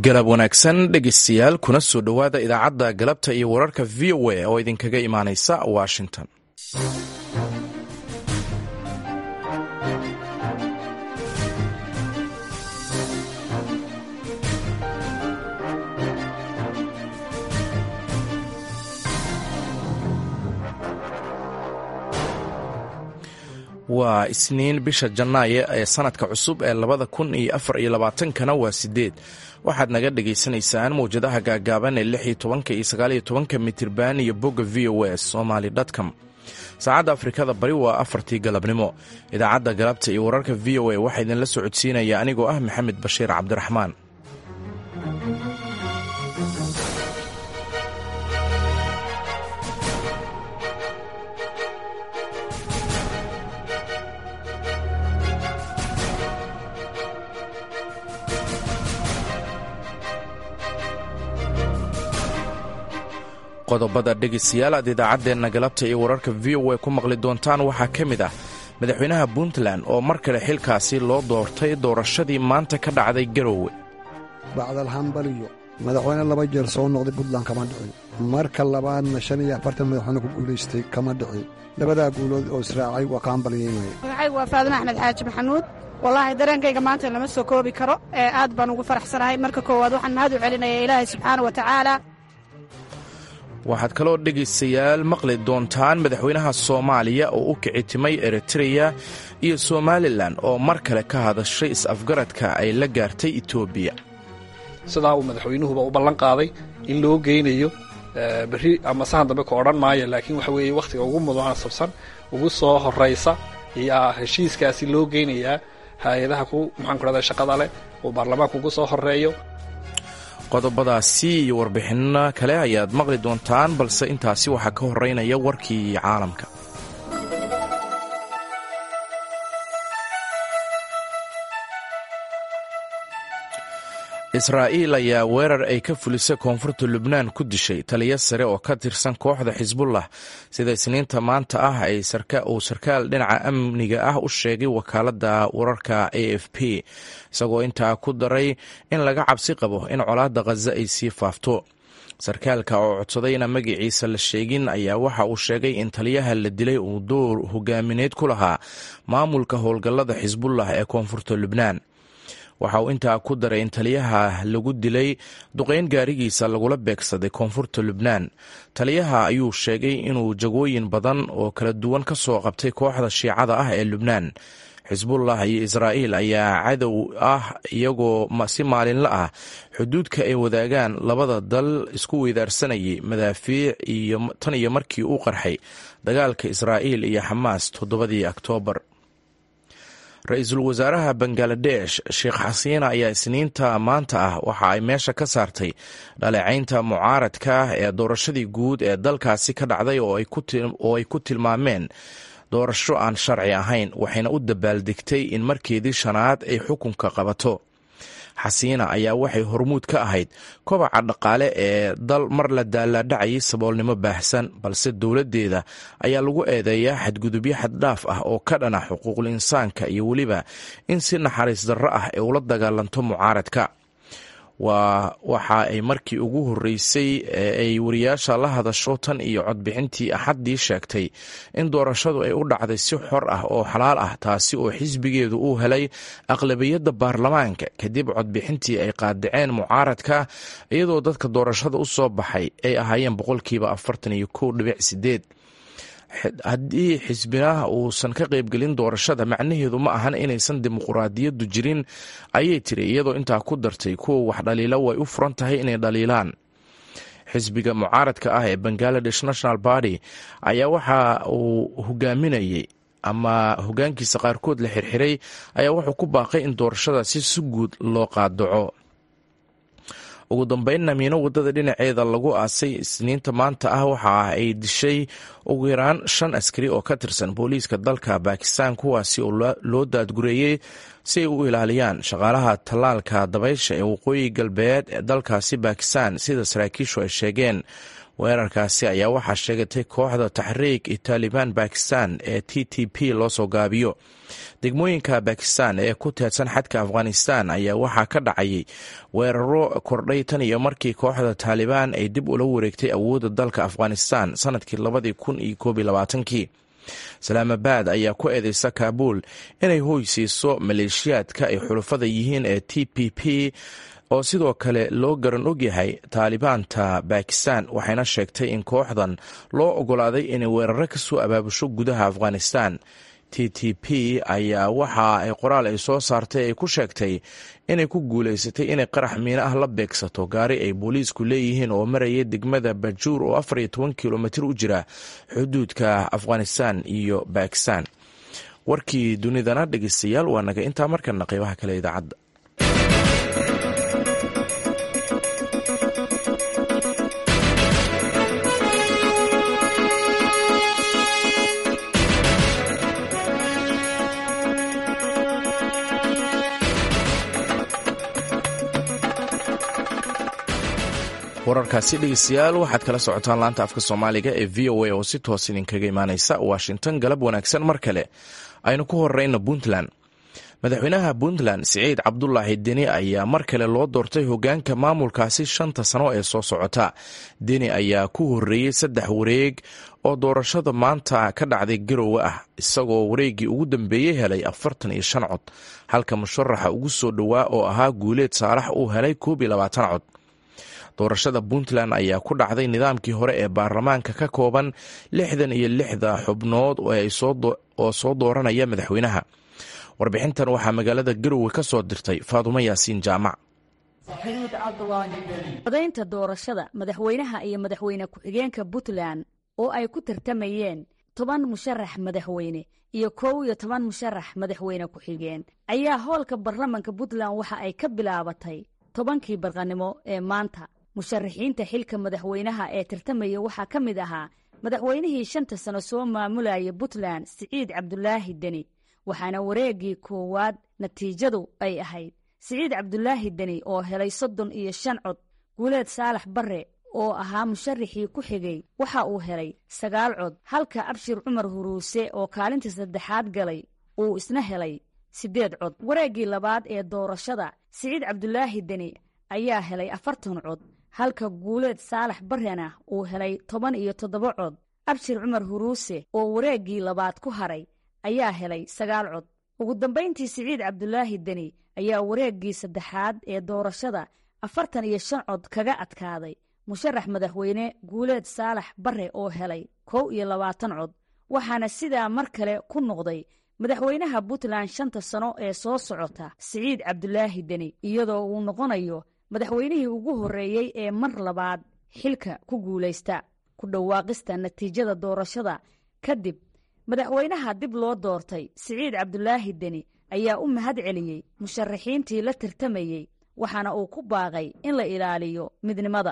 galab wanaagsan dhegeystayaal kuna soo dhowaada idaacadda galabta iyo wararka v o a oo idinkaga imaaneysa washington waa isniin bisha janaayo ee sanadka cusub ee labada kun iyo afar iyo labaatankana waa sideed waxaad naga dhagaysanaysaan mawjadaha gaagaaban ee lix iyo tobanka iyo sagaaliyo tobanka mitirban iyo bogga v o s somaly com saacadda afrikada bari waa afartii galabnimo idaacadda galabta iyo wararka v o a waxaa idinla socodsiinaya anigoo ah maxamed bashiir cabdiraxmaan qodobada dhegeystayaal aad idaacaddeenna galabta iyo wararka v o a ku maqli doontaan waxaa ka mid ah madaxweynaha puntland oo mar kale xilkaasi loo doortay doorashadii maanta ka dhacday garowe bacdalhambaliyo madaxweyne laba jeer soo noqday puntland kama dhicin marka labaadna shan iyo afartan madaxweyne ku guulaystay kama dhicin labadaa guulood oo israacay waa ka hambalyeynaya magacaygu waa faadima axmed xaaji maxamuud wallaahi dareenkayga maanta lama soo koobi karo ee aad baan ugu faraxsanahay marka koowaad waxaan mahad u celinaya ilaahay subxaana wa tacaala waxaad kaloo dhegaystayaal maqli doontaan madaxweynaha soomaaliya oo u kicitimay eritreya iyo somalilan oo mar kale ka hadashay is-afgaradka ay la gaartay etoobiya sidaa uu madaxweynuhuba u ballan qaaday in loo geynayo berri ama sahan dambe ka odhan maayo laakiin waxa weeye wakhtiga ugu mudaanasabsan ugu soo horraysa ayaa heshiiskaasi loo geynayaa hay-adaha ku maxaan ku rahda shaqada leh uu baarlamaanka ugu soo horreeyo qodobadaasi iyo warbixinno kale ayaad maqli doontaan balse intaasi waxaa ka horeynaya warkii caalamka israa'iil ayaa weerar ay ka fulisay koonfurta lubnaan ku dishay taliyo sare oo ka tirsan kooxda xisbullah sida isniinta maanta ah uu sarkaal dhinaca amniga ah u sheegay wakaaladda wararka a f p isagoo intaa ku daray in laga cabsi qabo in colaadda khaza ay sii faafto sarkaalka oo codsadayna magaciisa la sheegin ayaa waxa uu sheegay in taliyaha la dilay uu door hogaamineed ku lahaa maamulka howlgallada xisbullah ee koonfurta lubnaan waxa uu intaa ku daray in taliyaha lagu dilay duqayn gaarigiisa lagula beegsaday koonfurta lubnaan taliyaha ayuu sheegay inuu jagooyin badan oo kala duwan ka soo qabtay kooxda shiicada ah ee lubnaan xisbullah iyo israa'iil ayaa cadow ah iyagoo si maalinla ah xuduudka ay wadaagaan labada dal isku weydaarsanayay madaafiic iyo tan iyo markii uu qarxay dagaalka israa'iil iyo xamaas toddobadii oktoobar ra-iisul wasaaraha bangaladesh sheekh xasiina ayaa isniinta maanta ah waxa ay meesha ka saartay dhaleecaynta mucaaradka ee doorashadii guud ee dalkaasi ka dhacday oo ay ku tilmaameen doorasho aan sharci ahayn waxayna u dabaaldegtay in markeedii shanaad ay xukunka qabato xasiina ayaa waxay hormuud ka ahayd kobaca dhaqaale ee dal mar la daalaadhacayay saboolnimo baahsan balse dowladdeeda ayaa lagu eedeeyaa xadgudubyo xaddhaaf ah oo ka dhana xuquuqul insaanka iyo weliba in si naxariis darro ah ay ula dagaalanto mucaaradka waa waxa ay markii ugu horreysay ee ay wariyaasha la hadasho tan iyo codbixintii axaddii sheegtay in doorashadu ay u dhacday si xor ah oo xalaal ah taasi oo xisbigeedu uu helay aqlabiyadda baarlamaanka kadib codbixintii ay qaadaceen mucaaradka iyadoo dadka doorashada u soo baxay ay ahaayeen boqolkiiba afartan iyo kow dhibic sideed haddii xisbinaha uusan ka qaybgelin doorashada macnaheedu ma ahan inaysan dimuquraadiyaddu jirin ayay tiri iyadoo intaa ku dartay kuwa wax dhaliila way u furan tahay inay dhaliilaan xisbiga mucaaradka ah ee bangaladesh national party ayaa waxa uu hogaaminayay ama hogaankiisa qaarkood la xirxiray ayaa wuxuu ku baaqay in doorashadaasi si guud loo qaadaco ugu dambeynna miino waddada dhinaceeda lagu aasay isniinta maanta ah waxa ay dishay ugu yaraan shan askari oo ka tirsan booliiska dalka bakistan kuwaasi oo loo daadgureeyey si ay u ilaaliyaan shaqaalaha tallaalka dabaysha ee waqooyi galbeed ee dalkaasi bakistan sida saraakiishu ay sheegeen weerarkaasi ayaa waxaa sheegatay kooxda taxriik i taalibaan bakistan ee t t p loo soo gaabiyo degmooyinka bakistan ee ku teedsan xadka afghanistan ayaa waxaa ka dhacayay weeraro kordhay tan iyo markii kooxda taalibaan ay dib ula wareegtay awoodda dalka afghanistan sanadkii labadii kun iyo koob iyo labaatankii salaamabad ayaa ku eedeysa kaabuul inay hoy siiso maleeshiyaadka ay xulufada yihiin ee t p p oo sidoo kale loo garan ogyahay taalibaanta bakistan waxayna sheegtay in kooxdan loo ogolaaday inay weeraro ka soo abaabusho gudaha afghanistan t t p ayaa waxa ay qoraal ay soo saartay ay ku sheegtay inay ku guulaysatay inay qarax miino ah la beegsato gaari ay booliisku leeyihiin oo maraya degmada bajuur oo afar iyo toban kilomitir u jira xuduudka afghanistan iyo bakistan warkii dunidana dhegeystayaal waa naga intaa markana qeybaha kale idaacadda wararkaasi dhegeystayaal waxaad kala socotaan laanta afka soomaaliga ee v o a oo si toos idinkaga imaaneysa washington galab wanaagsan mar kale aynu ku horeyno puntland madaxweynaha puntland siciid cabdulaahi deni ayaa mar kale loo doortay hogaanka maamulkaasi shanta sano ee soo socota deni ayaa ku horeeyey saddex wareeg oo doorashada maanta ka dhacday garowe ah isagoo wareeggii ugu dambeeyey helay afartan iyo shan cod halka musharaxa ugu soo dhowaa oo ahaa guuleed saalax uu helay koob iyo labaatan cod doorashada puntland ayaa ku dhacday nidaamkii hore ee baarlamaanka ka kooban lixdan iyo lixda xubnood oo soo dooranaya madaxweynaha warbixintan waxaa magaalada garowe ka soo dirtay faadumo yaasiin jaamac codaynta doorashada madaxweynaha iyo madaxweyne ku-xigeenka puntland oo ay ku tartamayeen toban musharax madaxweyne iyo kow iyo toban musharax madaxweyne ku-xigeen ayaa hoolka baarlamanka puntland waxa ay ka bilaabatay tobankii barqanimo ee maanta musharaxiinta xilka madaxweynaha ee tartamaya waxaa ka mid ahaa madaxweynihii shanta sano soo maamulaya puntland siciid cabdulaahi deni waxaana wareeggii koowaad natiijadu ay ahayd siciid cabdulaahi deni oo helay soddon iyo shan cod guuleed saalax barre oo ahaa musharaxii ku xigay waxa uu helay sagaal cod halka abshir cumar huruuse oo kaalinta saddexaad galay uu isna helay siddeed cod wareeggii labaad ee doorashada siciid cabdulaahi deni ayaa helay afartan cod halka guuleed saalax barrena uu helay toban iyo toddoba cod abshir cumar huruuse oo wareeggii labaad ku haray ayaa helay sagaal cod ugu dambayntii siciid cabdulaahi deni ayaa wareeggii saddexaad ee doorashada afartan iyo shan cod kaga adkaaday musharax madaxweyne guuleed saalax barre oo helay kow iyo labaatan cod waxaana sidaa mar kale ku noqday madaxweynaha puntland shanta sano ee soo socota siciid cabdulaahi deni iyadoo uu noqonayo madaxweynihii ugu horreeyey ee mar labaad xilka ku guulaysta ku dhawaaqista natiijada doorashada kadib madaxweynaha dib loo doortay siciid cabdulaahi deni ayaa u mahad celiyey musharaxiintii la tartamayey waxaana uu ku baaqay in la ilaaliyo midnimada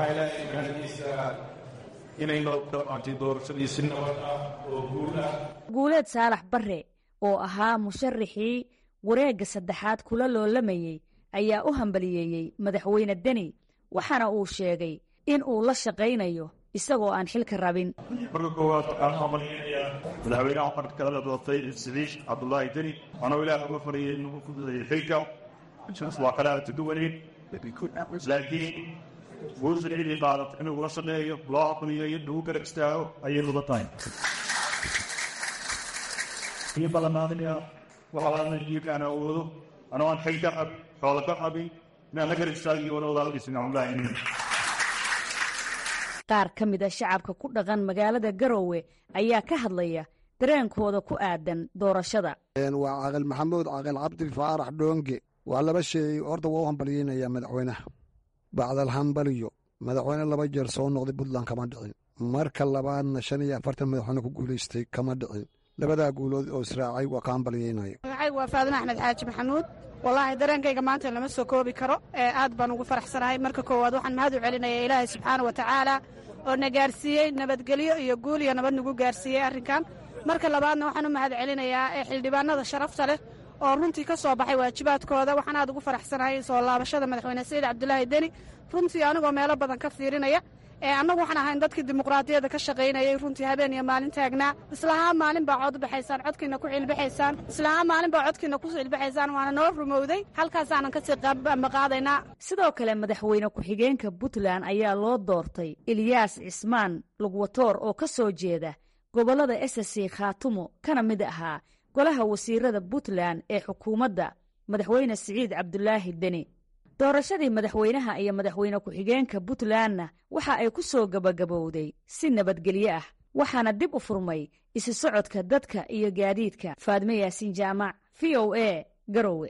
guuleed saalax barre oo ahaa musharaxii wareegga saddexaad kula loolamayey ayaa u hambaliyeeyey madaxweyne deni waxaana uu sheegay in uu la shaqaynayo isagoo aan xilka rabin marka koowaad waxaan u hambalinayaa madaxweynaha waxaan kala doortay siciid cabdulaahi deni anoo ilaah uga fariyay inuu ku bixiyo xilka waa kala tuduwaneyn laakiin guusha cidii qaadat inuu la shaqeeyo loo aqliyo iyo lagu garab istaago ayay mudan tahay iyo ballanaadanaya waxaa jiirkaan awoodo anoo aan xil ka qabin xoola ka qabin inaan la garab istaagiyo wala walaalkiisa cabdulaahi qaar ka mid a shacabka ku dhaqan magaalada garowe ayaa ka hadlaya dareenkooda ku aadan doorashada waa caaqil maxamuud caaqil cabdi faarax dhoonge waa laba sheey horta waa u hambalyeynaya madaxweynaha bacdal hambaliyo madaxweyne laba jeer soo noqday puntland kama dhicin marka labaadna shan iyo afartan madaxweyne ku guulaystay kama dhicin labadaa guulood oo israacay waa ka hambalyeynaya magacaygu waa faadin axmed xaaji maxamuud wallaahi dareenkayga maanta lama soo koobi karo ee aad baan ugu faraxsanahay marka koowaad waxaan mahad u celinaya ilaahay subxaana wa tacaala oo na gaarsiiyey nabadgelyo iyo guul iyo nabad nagu gaarsiiyey arrinkan marka labaadna waxaan u mahad celinayaa ee xildhibaanada sharafta leh oo runtii ka soo baxay waajibaadkooda waxaan aad ugu faraxsanahay soo laabashada madaxweyne saciid cabdulaahi deni runtii anigoo meelo badan ka fiirinaya annagu waxaan ahayn dadkii dimuqraadiyadda ka shaqaynayay runtii habeen iyo maalin taagnaa islahaa maalin baa cod baxaysaan codkiina ku cilbaxaysaan islahaa maalin baa codkiina ku cilbaxaysaan waana noo rumowday halkaasaanan kasii maqaadaynaa sidoo kale madaxweyne ku-xigeenka puntland ayaa loo doortay ilyaas cismaan lugwatoor oo ka soo jeeda gobollada ssc khaatumo kana mid ahaa golaha wasiirada puntland ee xukuumadda madaxweyne siciid cabdulaahi deni doorashadii madaxweynaha iyo madaxweyne ku-xigeenka puntlandna waxa ay ku soo gebagabowday si nabadgelyo ah waxaana dib u furmay isu socodka dadka iyo gaadiidka faadme yaasiin jaamac v o a garowe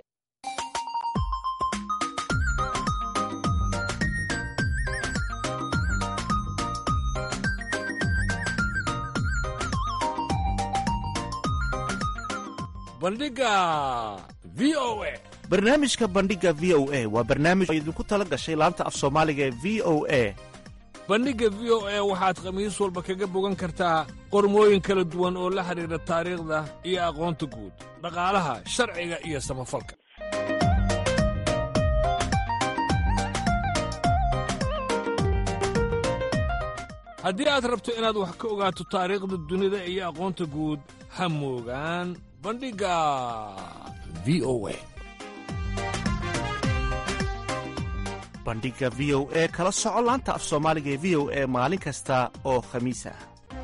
bandhiga v o a barnaamijka bandhiga v o a waa barnaamij oo idinku tala gashay laanta af soomaaliga ee v o a bandhigga v o a waxaad khamiis walba kaga bogan kartaa qormooyin kala duwan oo la xidhiidha taariikhda iyo aqoonta guud dhaqaalaha sharciga iyo samafalka haddii aad rabto inaad wax ka ogaato taariikhda dunida iyo aqoonta guud ha moogaan bandhigga v o a bandhiga v o e kala soco laanta af soomaaliga ee v o e maalin kasta oo khamiis ah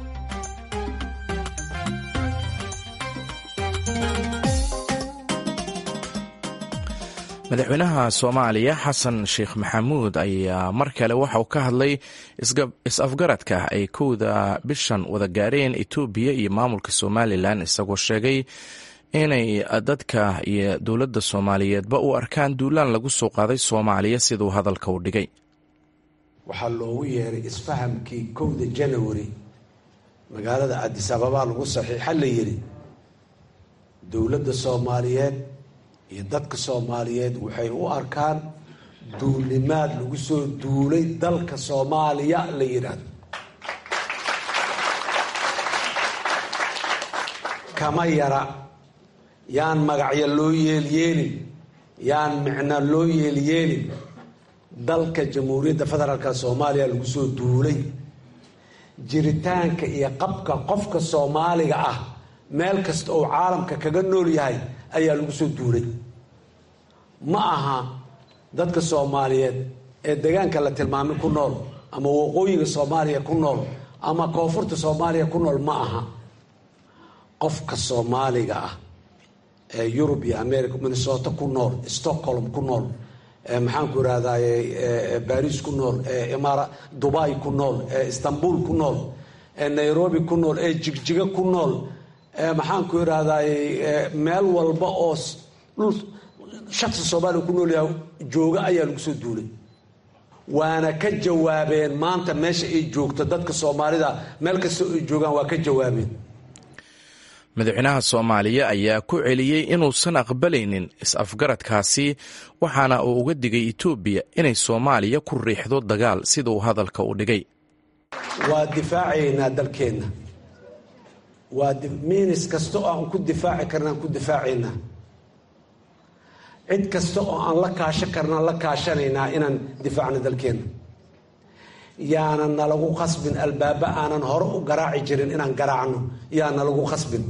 madaxweynaha soomaaliya xasan sheekh maxamuud ayaa mar kale waxa uu ka hadlay is-afgaradka ay kowda bishan wada gaareen etoobiya iyo maamulka somalilan isagoo sheegay inay dadka iyo dowladda soomaaliyeedba u arkaan duulaan lagu soo qaaday soomaaliya siduu hadalka u dhigay waxaa loogu yeeray isfahamkii kowda janawari magaalada cadis ababaa lagu saxiixa la yidhi dowladda soomaaliyeed iyo dadka soomaaliyeed waxay u arkaan duulnimaad lagu soo duulay dalka soomaaliya la yidhaahdo kama yara yaan magacyo loo yeelyeelin yaan micno loo yeelyeelin dalka jamhuuriyadda federaalka soomaaliya lagu soo duulay jiritaanka iyo qabka qofka soomaaliga ah meel kasta oo caalamka kaga nool yahay ayaa lagu soo duulay ma aha dadka soomaaliyeed ee degaanka la tilmaamay ku nool ama waqooyiga soomaaliya ku nool ama koonfurta soomaaliya ku nool ma aha qofka soomaaliga ah ee yurub iyo america minnesota ku nool stockholm ku nool maxaanku irahdaye baris ku nool eeimara dubai ku nool ee istanbul ku nool ee nairobi ku nool ee jigjiga ku nool maxaanku irahdaye meel walba oo dhul shaksi soomaaliya ku nool yahay jooga ayaa lagu soo duulay waana ka jawaabeen maanta meesha ay joogto dadka soomaalida meel kasta ay joogaan waa ka jawaabeen madaxweynaha soomaaliya ayaa ku celiyey inuusan aqbalaynin is-afgaradkaasi waxaana uu uga digay etoobiya inay soomaaliya ku riixdo dagaal sida uu hadalka u dhigay waa difaacaynaa dalkeenna waa miinis kasta oo aan ku difaaci karna aan ku difaacaynaa cid kasta oo aan la kaashan karna aan la kaashanaynaa inaan difaacno dalkeenna yaana nalagu khasbin albaaba aanan hore u garaaci jirin inaan garaacno yaa nalagu khasbin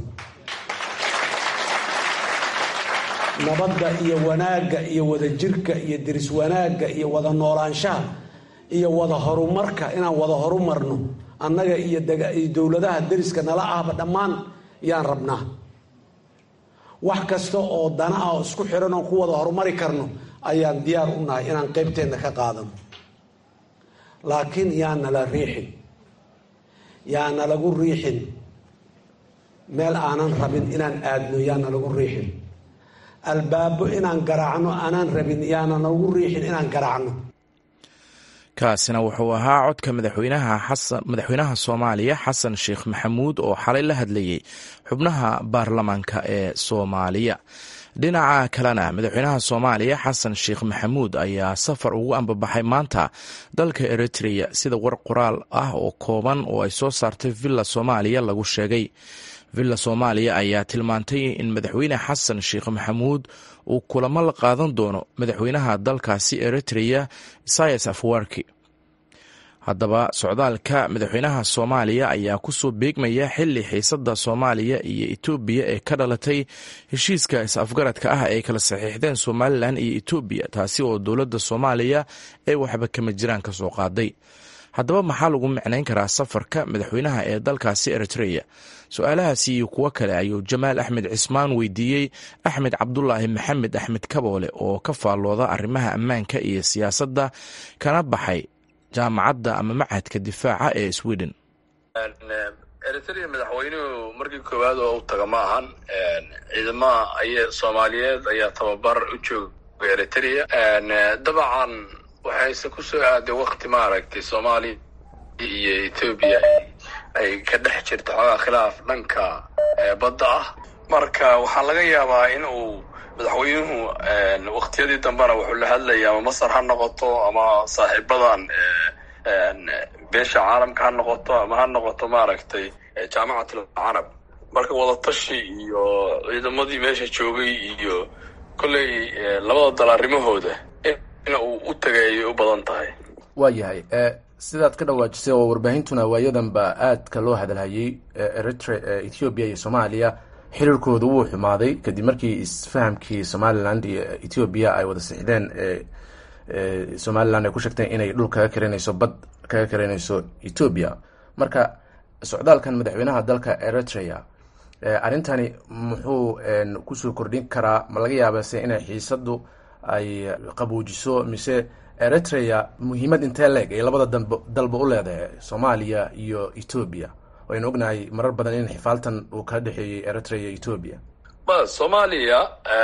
nabadda iyo wanaagga iyo wadajirka iyo diris wanaagga iyo wada noolaanshaha iyo wada horumarka inaan wada horumarno annaga iyo dowladaha deriska nala ahba dhammaan yaan rabnaa wax kasta oo dana ah oo isku xiran oon ku wada horumari karno ayaan diyaar u nahay inaan qaybteenna ka qaadano laakiin yaa nala riixin yaa nalagu riixin meel aanan rabin inaan aadno yaa nalagu riixin albaabo inaan garaacno aanaan rabin yaana nalagu riixin inaan garaacno kaasina wuxuu ahaa codka madaxweynaha soomaaliya xasan sheekh maxamuud oo xalay la hadlayey xubnaha baarlamaanka ee soomaaliya dhinaca kalena madaxweynaha soomaaliya xasan sheekh maxamuud ayaa safar ugu ambabaxay maanta dalka eritrea sida war qoraal ah oo kooban oo ay soo saartay villa soomaaliya lagu sheegay villa soomaaliya ayaa tilmaantay in madaxweyne xasan sheekh maxamuud uu kulamo la qaadan doono madaxweynaha dalkaasi eritrea isayas afwarki haddaba socdaalka madaxweynaha soomaaliya ayaa kusoo beegmaya xili xiisada soomaaliya iyo etoobiya ee ka dhalatay heshiiska is-afgaradka ah ay kala saxiixdeen somalilan iyo etoobiya taasi oo dowladda soomaaliya ee waxba kama jiraan ka soo qaaday haddaba maxaa lagu micnayn karaa safarka madaxweynaha ee dalkaasi eritreya su-aalahaasi iyo kuwo kale ayuu jamaal axmed cismaan weydiiyey axmed cabdulaahi maxamed axmed kaboole oo ka faallooda arrimaha ammaanka iyo siyaasadda kana baxay jaamacadda ama machadka difaaca ee sweden eritrea madaxweynuhu markii koowaad oo u taga ma ahan ciidamaha ay soomaaliyeed ayaa tababar u jooga eritrea dabcan waxayse kusoo aaday wakti maaragtay soomaaliya iyo etoobiya ay ka dhex jirto xoogaa khilaaf dhanka badda ah marka waxaa laga yaabaa in uu madaxweynuhu waktiyadii dambena wuxuu la hadlaya ama masar ha noqoto ama saaxiibadan beesha caalamka ha noqoto ama ha noqoto maaragtay jaamacatul carab marka wadatashi iyo ciidamadii meesha joogay iyo kolley labada dal arrimahooda in uu u tagay ayay u badan tahay waa yahay sidaad ka dhawaajisay oo warbaahintuna waayadanba aadka loo hadalhayay eritre ethoobiya iyo soomaaliya xiriirkooda wuu xumaaday kadib markii isfahamkii somaliland iyo ethoobiya ay wada sixdeen somaliland ay ku sheegteen inay dhul kaga karinayso bad kaga karinayso etoobiya marka socdaalkan madaxweynaha dalka eritrea arrintani muxuu kusoo kordhin karaa ma laga yaabase inay xiisadu ay qabuujiso mise eritrea muhiimad intee leeg ay labada dalba u leedahay soomaaliya iyo etoobiya waynu ognahay marar badan in xifaaltan uu kala dhexeeyey eritrea iyo etoobiya ma soomaaliya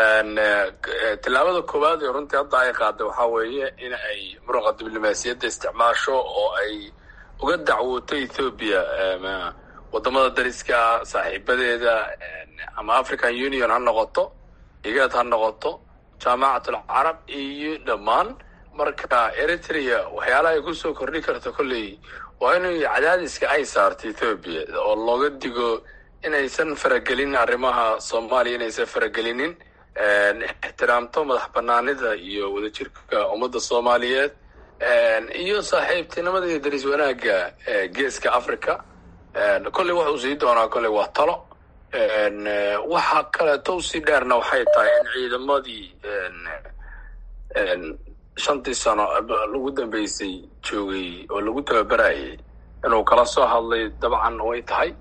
tillaabada koowaad ee runtii hadda ay qaaday waxaa weeye in ay muruqa diblomaasiyadda isticmaasho oo ay uga dacwooto ethoobiya wadamada dariska ah saaxiibadeeda ama african union ha noqoto igaad ha noqoto jaamacatul carab iyo dhammaan marka eritrea waxyaalaha ay kusoo kordhin karto kolley waa inay cadaadiska ay saarto ethoobiya oo looga digo inaysan faragelin arrimaha soomaaliya inaysan faragelinin ixtiraamto madax banaanida iyo wadajirka ummadda soomaaliyeed iyo saaxiibtinimada iyo daris wanaagga geeska africa kolley wax uu sii doonaa kolley waa talo waxa kaleeto usii dheerna waxay tahay in ciidamadii shantii sano lagu dambeysay joogay oo lagu tababarayay inuu kala soo hadlay dabcan way tahay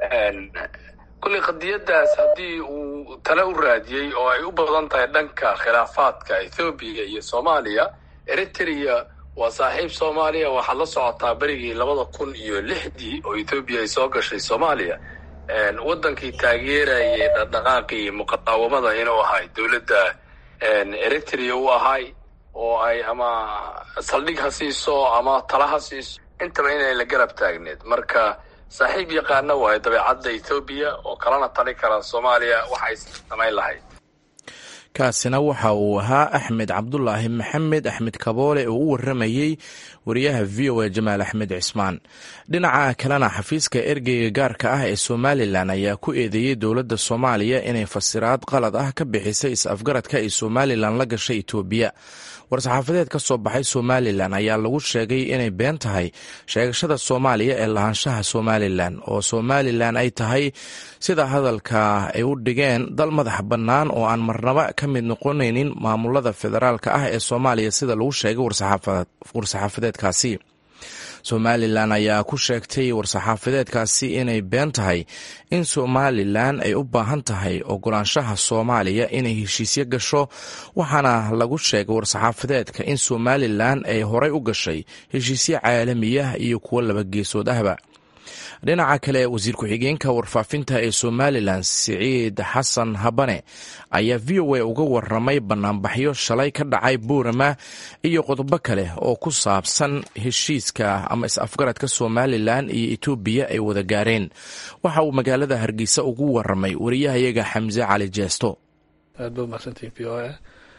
kolley qadiyaddaas haddii uu tale u raadiyey oo ay u badan tahay dhanka khilaafaadka ethoobiya iyo soomaaliya eritrea waa saaxiib soomaaliya waxaad la socotaa berigii labada kun iyo lixdii oo ethoobiya ay soo gashay soomaaliya waddankii taageerayay dhaqdhaqaaqii muqaawamada inuu ahay dowladda eritrea u ahay oo ay ama saldhig ha siiso ama tala ha siiso intaba inay la garab taagneed marka saaxiib yaqaana waayo dabeecadda ethoobiya oo kalena tali kara soomaaliya waxay samayn lahayd kaasina waxa uu ahaa axmed cabdulaahi maxamed axmed kaboole oo u waramayey wariyaha v o a jamaal axmed cismaan dhinaca kalena xafiiska ergeyga gaarka ah ee somalilan ayaa ku eedeeyey dowladda soomaaliya inay fasiraad qalad ah ka bixisay is-afgaradka ay somalilan la gashay etoobiya war-saxaafadeed ka soo baxay somalilan ayaa lagu sheegay inay been tahay sheegashada soomaaliya ee lahaanshaha somalilan oo somalilan ay tahay sida hadalka ay u dhigeen dal madax bannaan oo aan marnaba ka mid noqonaynin maamulada federaalka ah ee soomaaliya sida lagu sheegay war-saxaafadeedkaasi somalilan ayaa ku sheegtay war-saxaafadeedkaasi inay been tahay in somalilan ay u baahan tahay ogolaanshaha soomaaliya inay heshiisyo gasho waxaana lagu sheegay war-saxaafadeedka in somalilan ay horay u gashay heshiisyo caalamiyah iyo kuwo laba geesood ahba dhinaca kale wasiir ku-xigeenka warfaafinta ee somalilan siciid xasan habane ayaa v o a uga waramay banaanbaxyo shalay ka dhacay buurama iyo qodobo kale oo ku saabsan heshiiska ama is-afgaradka somalilan iyo etoobiya ay wada gaareen waxa uu magaalada hargeysa ugu waramay wariyahayaga xamse cali jeesto aad ba umahadsantihin v o a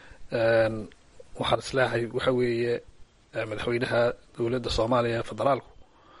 waxaan isleehay waxa weeye madaxweynaha dowladda soomaaliya federaalku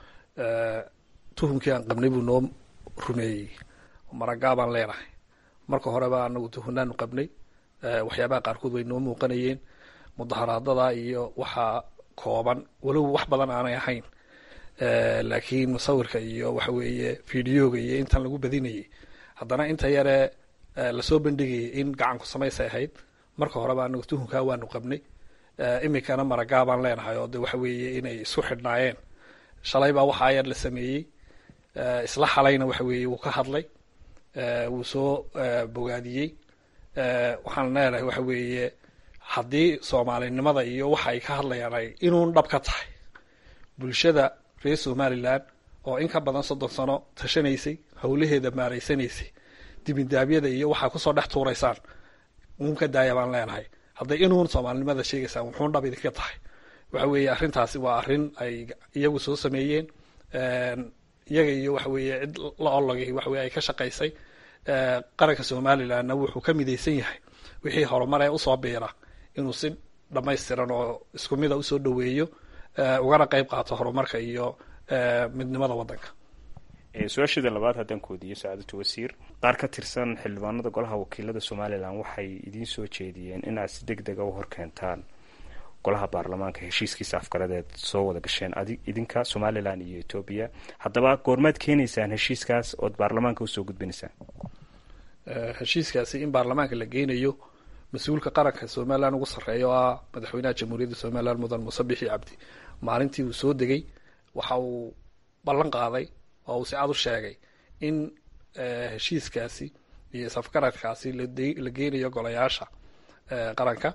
tuhumkii aan qabnay buu noo rumeeyey maragaa baan leenahay marka horeba anagu tuhunnaanu qabnay waxyaabaha qaarkood way noo muuqanayeen mudaharaadada iyo waxaa kooban walow wax badan aanay ahayn laakiin musawirka iyo waxa weeye videoga iyo intan lagu badinayay haddana inta yare lasoo bandhigayay in gacanku samaysay ahayd marka horeba anagu tuhunkaa waanu qabnay iminkana maragaa baan leenahay oo de waxa weeye inay isku xidhnaayeen shalay baa waxaa yar la sameeyey isla xalayna waxa weeye wuu ka hadlay wuu soo bogaadiyey waxaan leenahay waxa weeye haddii soomaalinimada iyo waxa ay ka hadlayaan ay inuun dhab ka tahay bulshada reer somaliland oo in ka badan soddon sano tashanaysay howlaheeda maaraysanaysay dibindaabyada iyo waxaa kusoo dhex tuuraysaan uun ka daaya baan leenahay hadday inuun soomaalinimada sheegaysaan wuxuun dhab idinka tahay waxa weeye arrintaasi waa arrin ay iyagu soo sameeyeen iyaga iyo waxa weeye cid la ologay waxa weye ay ka shaqaysay qaranka somalilandna wuxuu ka midaysan yahay wixii horumar ee usoo biira inuu si dhamaystiran oo isku mida usoo dhaweeyo ugana qeyb qaato horumarka iyo midnimada waddanka su-aasheeda labaad haddaan koodiyo sacaadatu wasiir qaar ka tirsan xildhibaanada golaha wakiilada somalilan waxay idiin soo jeediyeen inaad si deg dega u horkeentaan golaha baarlamaanka heshiiskiisa afgaradeed soo wada gasheen idinka somalilan iyo etoobiya haddaba goormaad keenaysaan heshiiskaas ood baarlamaanka usoo gudbinaysaan heshiiskaasi in baarlamaanka la geynayo mas-uulka qaranka somalilan ugu sarreeya oo ah madaxweynaha jamhuuriyadda somalilan mudan muuse bixi cabdi maalintii uu soo degay waxa uu ballan qaaday oo uu si cad u sheegay in heshiiskaasi iyo isafgaradkaasi la geynayo golayaasha qaranka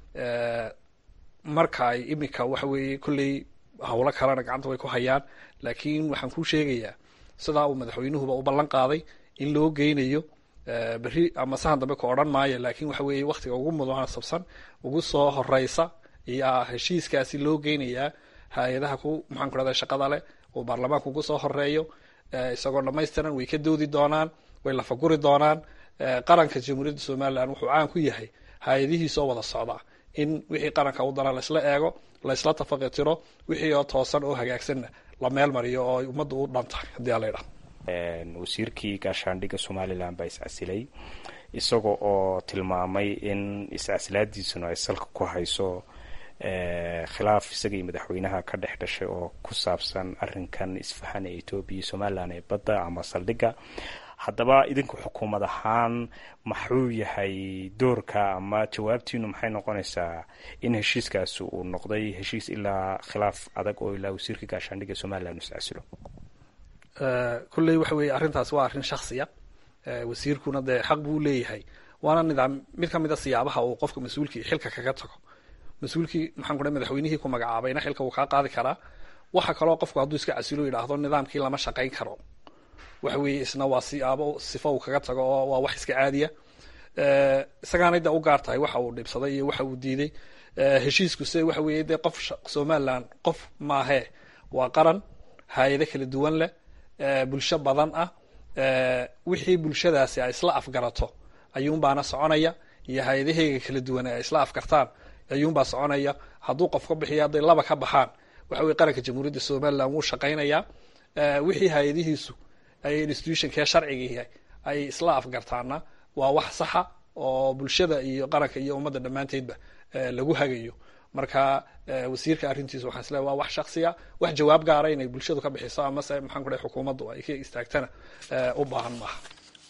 marka ay iminka waxa weeye kolley howlo kalena gacanta way ku hayaan laakiin waxaan kuu sheegayaa sidaa uu madaxweynuhuba u ballan qaaday in loo geynayo berri ama sahan dambe ka odhan maayo laakiin waxa weeye waktiga ugu mudana sabsan ugu soo horeysa ayaa heshiiskaasi loo geynayaa hay-adaha ku maxaan ku rahda shaqada leh uu baarlamaanka ugu soo horeeyo isagoo dhamaystiran way ka doodi doonaan way lafaguri doonaan qaranka jamhuuriyadda somalilan wuxuu caan ku yahay hay-adihiisoo wada socda in wixii qaranka u dana laysla eego laysla tafaqitiro wixii oo toosan oo hagaagsanna la meel mariyo oo ummadda u dhantahay haddii a laydhaha wasiirkii gaashaandhigga somalilan baa iscasilay isaga oo tilmaamay in iscasilaadiisuna ay salka ku hayso khilaaf isaga iyo madaxweynaha ka dhex dhashay oo ku saabsan arinkan isfahan ee etoobiya iyo somalilan ee badda ama saldhigga haddaba idinku xukuumad ahaan maxuu yahay doorka ama jawaabtiinu maxay noqonaysaa in heshiiskaasi uu noqday heshiis ilaa khilaaf adag oo ilaa wasiirka gaashaandhigga somalilan uu iscasilo kolley waxa weeye arrintaas waa arrin shaksiya wasiirkuna dee xaq buu leeyahay waana nidaam mid ka mid a siyaabaha uu qofka mas-uulkii xilka kaga tago mas-uulkii maxaan ku dhahay madaxweynihii ku magacaabayna xilka wuu kaa qaadi karaa waxa kaloo qofku hadduu iska casilo yidhaahdo nidaamkii lama shaqayn karo waxa weeye isna waa siyaabo sifo uu kaga tago oo waa wax iska caadiya isagaanay de u gaar tahay waxa uu dhibsaday iyo waxa uu diiday heshiisku se waxa weeye dee qof somaliland qof maahee waa qaran hay-ado kala duwan leh bulsho badan ah wixii bulshadaasi ay isla afgarato ayuunbaana soconaya iyo hay-adaheyga kala duwan ay isla afgartaan ayuunbaa soconaya hadduu qof ka bixiyo hadday laba ka baxaan waxa weye qaranka jamhuuriyadda somaliland wuu shaqaynayaa wixii hay-adihiisu ay institutionkee sharciga ay isla afgartaana waa wax saxa oo bulshada iyo qaranka iyo ummadda dhammaanteedba lagu hagayo marka wasiirka arrintiisa waxaan isleeay waa wax shaksiya wax jawaab gaara inay bulshadu ka bixiso amase maxaan ku dhahay xukuumaddu ay ka istaagtana u baahan maaha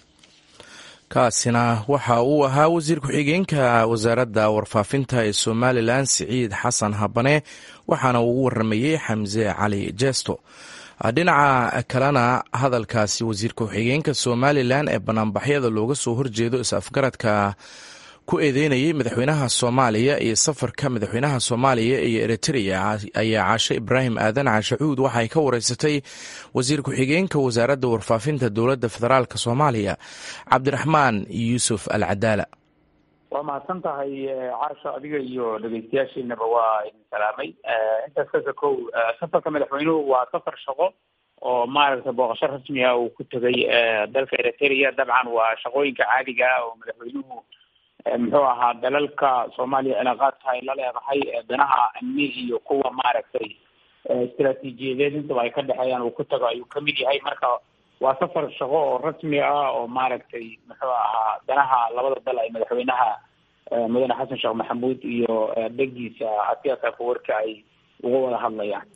kaasina waxa uu ahaa wasiir ku-xigeenka wasaaradda warfaafinta ee somalilan siciid xasan habane waxaana uu ugu waramayey xamse cali jesto dhinaca kalena hadalkaasi wasiir ku-xigeenka somalilan ee banaanbaxyada looga soo horjeedo is-afgaradka ku eedeynayay madaxweynaha soomaaliya iyo safarka madaxweynaha soomaaliya iyo eritrea ayaa caashe ibraahim aadan caashacuud waxay ka wareysatay wasiir ku-xigeenka wasaaradda warfaafinta dowladda federaalk soomaaliya cabdiraxmaan yuusuf al cadaala waa mahadsan tahay caasho adiga iyo dhegeystayaashiinaba waa idin salaamay intaas kasa kow safarka madaxweynuhu waa safar shaqo oo maaragtay booqasho rasmi ah uu ku tegay dalka eritrea dabcan waa shaqooyinka caadiga ah oo madaxweynuhu muxuu ahaa dalalka soomaaliya cilaaqaadka ay la leedahay danaha amni iyo kuwa maaragtay istaraatiijiyadeed intaba ay ka dhexeeyaan uu ku tago ayuu kamid yahay marka waa safar shaqo oo rasmi ah oo maaragtay muxuu ahaa danaha labada dal ay madaxweynaha mudane xasan sheekh maxamuud iyo dhegiisa asiyaasa kawarka ay uga wada hadlayaan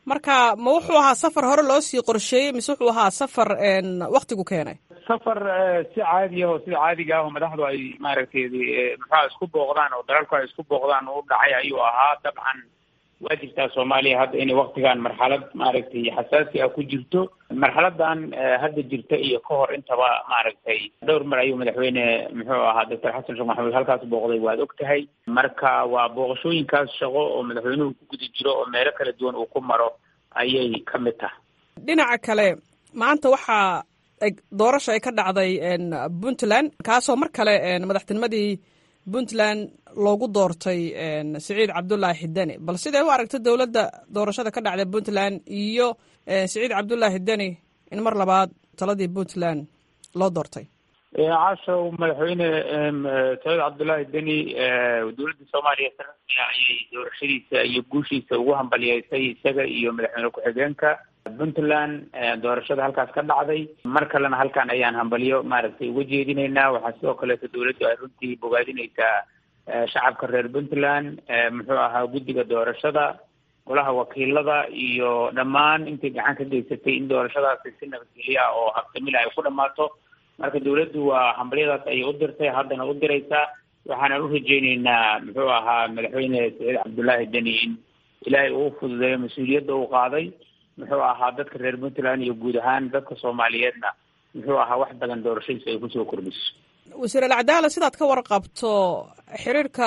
marka ma wuxuu ahaa safar hore loo sii qorsheeyey mise wuxuu ahaa safar waktigu keenay safar si caadi ah oo sida caadiga ah oo madaxdu ay maaragtay muxua isku booqdaan oo dalalku ay isku booqdaan u dhacay ayuu ahaa dabcan waa jirtaa soomaaliya hadda inay waktigan marxalad maaragtay xasaasi ah ku jirto marxaladan hadda jirta iyo ka hor intaba maaragtay dhowr mar ayuu madaxweyne muxuu ahaa doctor xasan sheekh maxamuud halkaas booqday waad og tahay marka waa booqashooyinkaas shaqo oo madaxweynuhu ku guda jiro oo meelo kala duwan uu ku maro ayay ka mid tahay dhinaca kale maanta waxaa doorasha ay ka dhacday puntland kaasoo mar kale madaxtinimadii puntland loogu doortay siciid cabdullaahi xideni bal siday u aragta dowladda doorashada ka dhacday puntland iyo siciid cabdullaahi xideni in mar labaad taladii puntland loo doortay caashow madaxweyne saciid cabdullaahi deni dowladda soomaaliya sanadka ayay doorashadiisa iyo guushiisa ugu hambaliyeysay isaga iyo madaxweyne ku-xigeenka puntland doorashada halkaas ka dhacday mar kalena halkan ayaan hambaliyo maaragtay uga jeedinaynaa waxaa sidoo kaleeto dowladdu ay runtii bogaadinaysaa shacabka reer puntland muxuu ahaa guddiga doorashada golaha wakiilada iyo dhammaan intay gacan ka geysatay in doorashadaasi si nabadgelyo ah oo habsamila ay ku dhammaato marka dowladdu waa hambalyadaas ayay u dirtay haddana u diraysaa waxaana u rajeyneynaa muxuu ahaa madaxweyne saciid cabdullaahi deni in ilaahay uu fududeeyo mas-uuliyadda uu qaaday muxuu ahaa dadka reer puntland iyo guud ahaan dadka soomaaliyeedna muxuu ahaa wax badan doorashadiisa ay kusoo kordhiso wasiir alcadaala sidaad ka warqabto xiriirka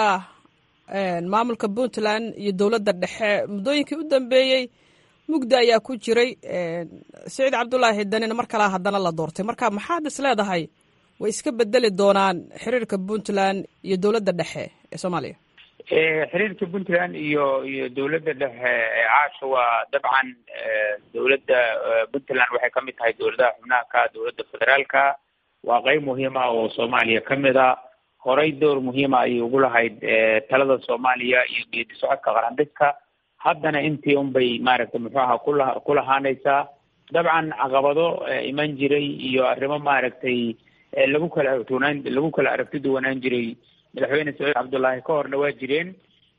maamulka puntland iyo dowladda dhexe muddooyinkii u dambeeyey mugda ayaa ku jiray siciid cabdullaahi danina mar kalea haddana la doortay marka maxaad is leedahay way iska bedeli doonaan xiriirka puntland iyo dowladda dhexe ee soomaaliya xiriirka puntland iyo iyo dowladda dhexe caasha waa dabcan dowladda puntland waxay ka mid tahay dowladaha xubnaha ka dowladda federaalka waa qeyb muhiim ah oo soomaaliya ka mid a horey door muhiima ayay ugu lahayd talada soomaaliya iyo geedi socodka qarandhidka haddana intii unbay maaragtay muxuu ahaa kula ku lahaanaysaa dabcan caqabado iman jiray iyo arrimo maaragtay lagu kala aragtunaan lagu kala aragti duwanaan jiray madaxweyne saciid cabdullaahi ka horna waa jireen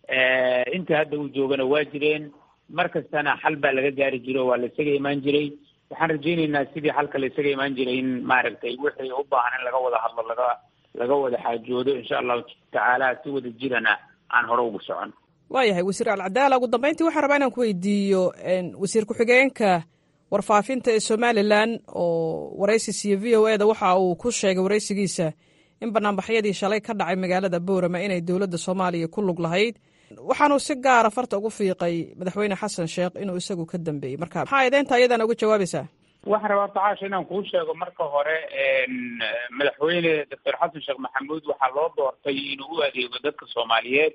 intii hadda uu joogana waa jireen mar kastana xal baa laga gaari jiro waa la isaga imaan jiray waxaan rajeyneynaa sidii xalka la isaga imaan jiray in maaragtay wixii u baahan in laga wada hadlo laga laga wada xaajoodo insha allahu tacaala si wada jirana aan hore ugu socon waayahay wasiir alcadaala ugu dambeyntii waxaan rabaa inaan ku weydiiyo wasiir ku-xigeenka warfaafinta ee somalilan oo waraysi siiye v o e da waxa uu ku sheegay waraysigiisa in banaanbaxyadii shalay ka dhacay magaalada boorama inay dowladda soomaaliya ku lug lahayd waxaanuu si gaara farta ugu fiiqay madaxweyne xasan sheekh inuu isagu ka dambeeyey marka maxaa edeynta ayadana uga jawaabaysaa waxaan rabaa tacaasha inaan kuu sheego marka hore madaxweyne doctor xasan sheekh maxamuud waxaa loo doortay inuu u adeego dadka soomaaliyeed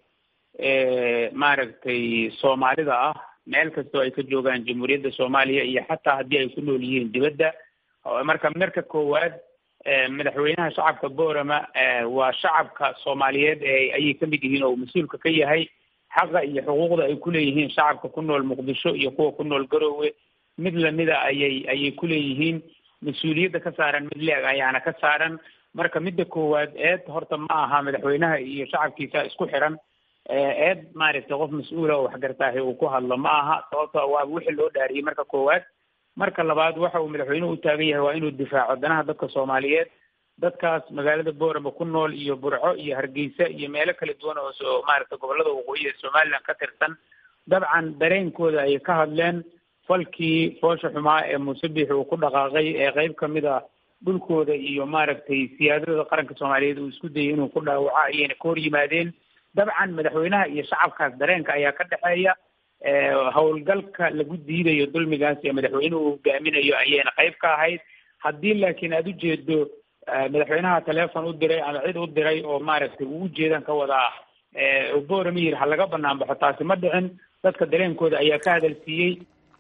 maaragtay soomaalida ah meel kastoo ay ka joogaan jamhuuriyadda soomaaliya iyo xataa haddii ay ku nool yihiin dibadda marka marka koowaad madaxweynaha shacabka boorama waa shacabka soomaaliyeed ayay ka mid yihiin oo mas-uulka ka yahay xaqa iyo xuquuqda ay kuleeyihiin shacabka ku nool muqdisho iyo kuwa ku nool garoowe mid lamida ayay ayay kuleeyihiin mas-uuliyadda ka saaran mid leeg ayaana ka saaran marka midda koowaad eed horta ma aha madaxweynaha iyo shacabkiisa isku xiran eed maaragtay qof mas-uula oo waxgartaahi uu ku hadlo ma aha sababto waa wixii loo dhaariyey marka koowaad marka labaad waxa uu madaxweynuhu u taagan yahay waa inuu difaaco danaha dadka soomaaliyeed dadkaas magaalada boorama ku nool iyo burco iyo hargeysa iyo meelo kala duwan oo so maaragtay gobolada waqooyi ee somaliland ka tirsan dabcan dareenkooda ayay ka hadleen falkii foosha xumaa ee muuse biixi uu ku dhaqaaqay ee qeyb kamid a dhulkooda iyo maaragtay siyaadada qaranka soomaaliyeed uu isku dayay inuu ku dhaawaco ayayna ka hor yimaadeen dabcan madaxweynaha iyo shacabkaas dareenka ayaa ka dhexeeya howlgalka lagu diidayo dulmigaas ee madaxweynuhu hogaaminayo ayayna qayb ka ahayd haddii laakiin aada ujeedo madaxweynaha teleefon u diray ama cid u diray oo maaragtay uu ujeedan ka wadaa boorama yiri ha laga banaan baxo taasi ma dhicin dadka dareenkooda ayaa ka hadalsiiyey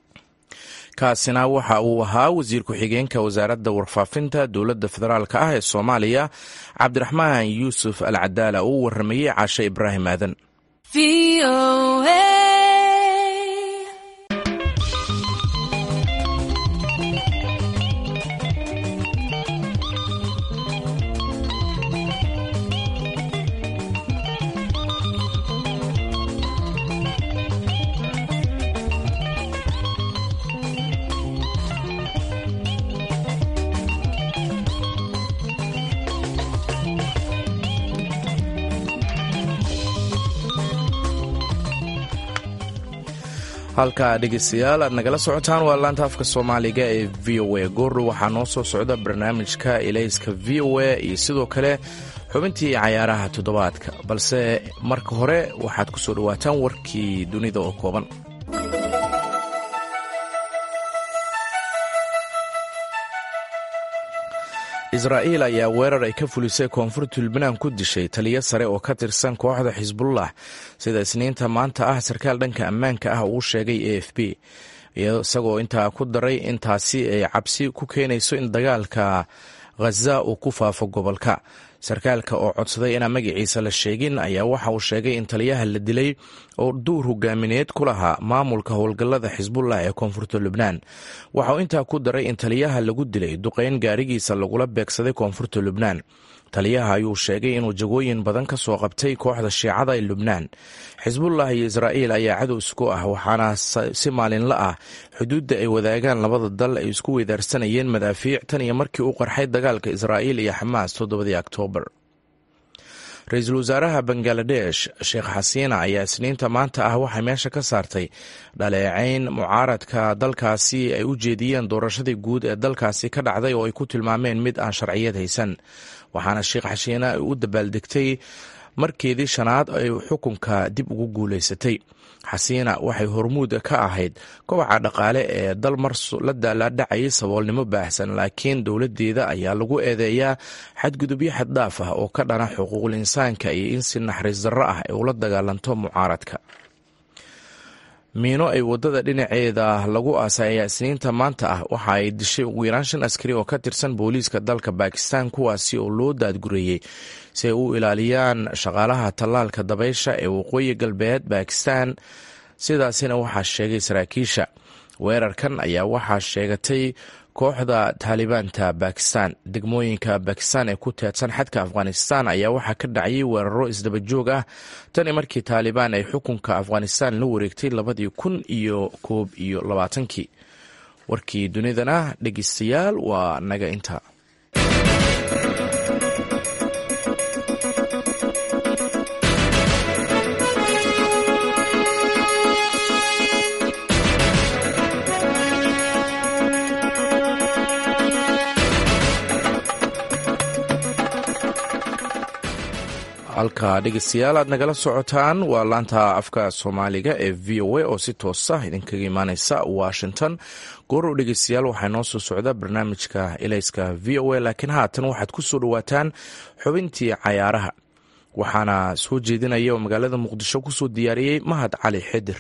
kaasina waxa uu ahaa wasiir ku-xigeenka wasaaradda warfaafinta dowladda federaalk ah ee soomaaliya cabdiraxmaan yuusuf al cadaala uu waramayey caashe ibraahim aadan halka dhegeystayaal aad nagala socotaan waa laanta afka soomaaliga ee v o a goordhow waxaa noo soo socda barnaamijka ilayska v o a iyo sidoo kale xubintii cayaaraha toddobaadka balse marka hore waxaad ku soo dhowaataan warkii dunida oo kooban israa'iil ayaa weerar ay ka fulisay koonfurta lubnaan ku dishay taliyo sare oo ka tirsan kooxda xisbullah sida isniinta maanta ah sarkaal dhanka ammaanka ah uu sheegay a f b isagoo intaa ku daray intaasi ay cabsi ku keenayso in dagaalka khaza uu ku faafo gobolka sarkaalka oo codsaday inaan magaciisa la sheegin ayaa waxa uu sheegay in taliyaha la dilay oo duur hogaamineed ku lahaa maamulka howlgallada xisbullah ee koonfurta lubnaan waxa uu intaa ku daray in taliyaha lagu dilay duqeyn gaarigiisa lagula beegsaday koonfurta lubnaan taliyaha ayuu sheegay inuu jagooyin badan ka soo qabtay kooxda shiicada ee lubnaan xisbullah iyo israa'iil ayaa cadow isku ah waxaana si maalinla ah xuduudda ay wadaagaan labada dal ay isku weydaarsanayeen madaafiic tan iyo markii uu qarxay dagaalka israa'iil iyo xamaas toddobadii oktoobar ra-iisul wasaaraha bangaladesh sheekh xasiina ayaa isniinta maanta ah waxay meesha ka saartay dhaleecayn mucaaradka dalkaasi ay u jeediyeen doorashadii guud ee dalkaasi ka dhacday oo ay ku tilmaameen mid aan sharciyad haysan waxaana sheekh xasiina ay u dabaaldegtay markeedii shanaad ay xukunka dib ugu guulaysatay xasiina waxay hormuud ka ahayd kobaca dhaqaale ee dal mar la daalaadhacayay saboolnimo baahsan laakiin dowladdeeda ayaa lagu eedeeyaa xadgudubyo xaddhaaf ah oo ka dhana xuquuqul insaanka iyo in si naxariis darro ah ay ula dagaalanto mucaaradka miino ay wadada dhinaceeda lagu aasay ayaa isniinta maanta ah waxa ay dishay ugu yaraan shan askari oo ka tirsan booliiska dalka bakistan kuwaasi oo loo daadgureeyey si ay u ilaaliyaan shaqaalaha tallaalka dabaysha ee waqooyi galbeed bakistan sidaasina waxaa sheegay saraakiisha weerarkan ayaa waxaa sheegatay kooxda taalibaanta bakistan degmooyinka bakistan ee ku teedsan xadka afghanistan ayaa waxaa ka dhacayay weeraro isdaba joog ah tani markii taalibaan ay xukunka afghanistan la wareegtay labadii kun iyo koob iyo labaatankii warkii dunidana dhegeystayaal waa naga inta halka dhegeystayaal aad nagala socotaan waa laanta afka soomaaliga ee v o a oo si toosa idinkaga imaaneysa washington goorow dhegeystayaal waxaa noo soo socda barnaamijka ilayska v o a laakiin haatan waxaad ku soo dhowaataan xubintii cayaaraha waxaana soo jeedinaya oo magaalada muqdisho kusoo diyaariyey mahad cali xidir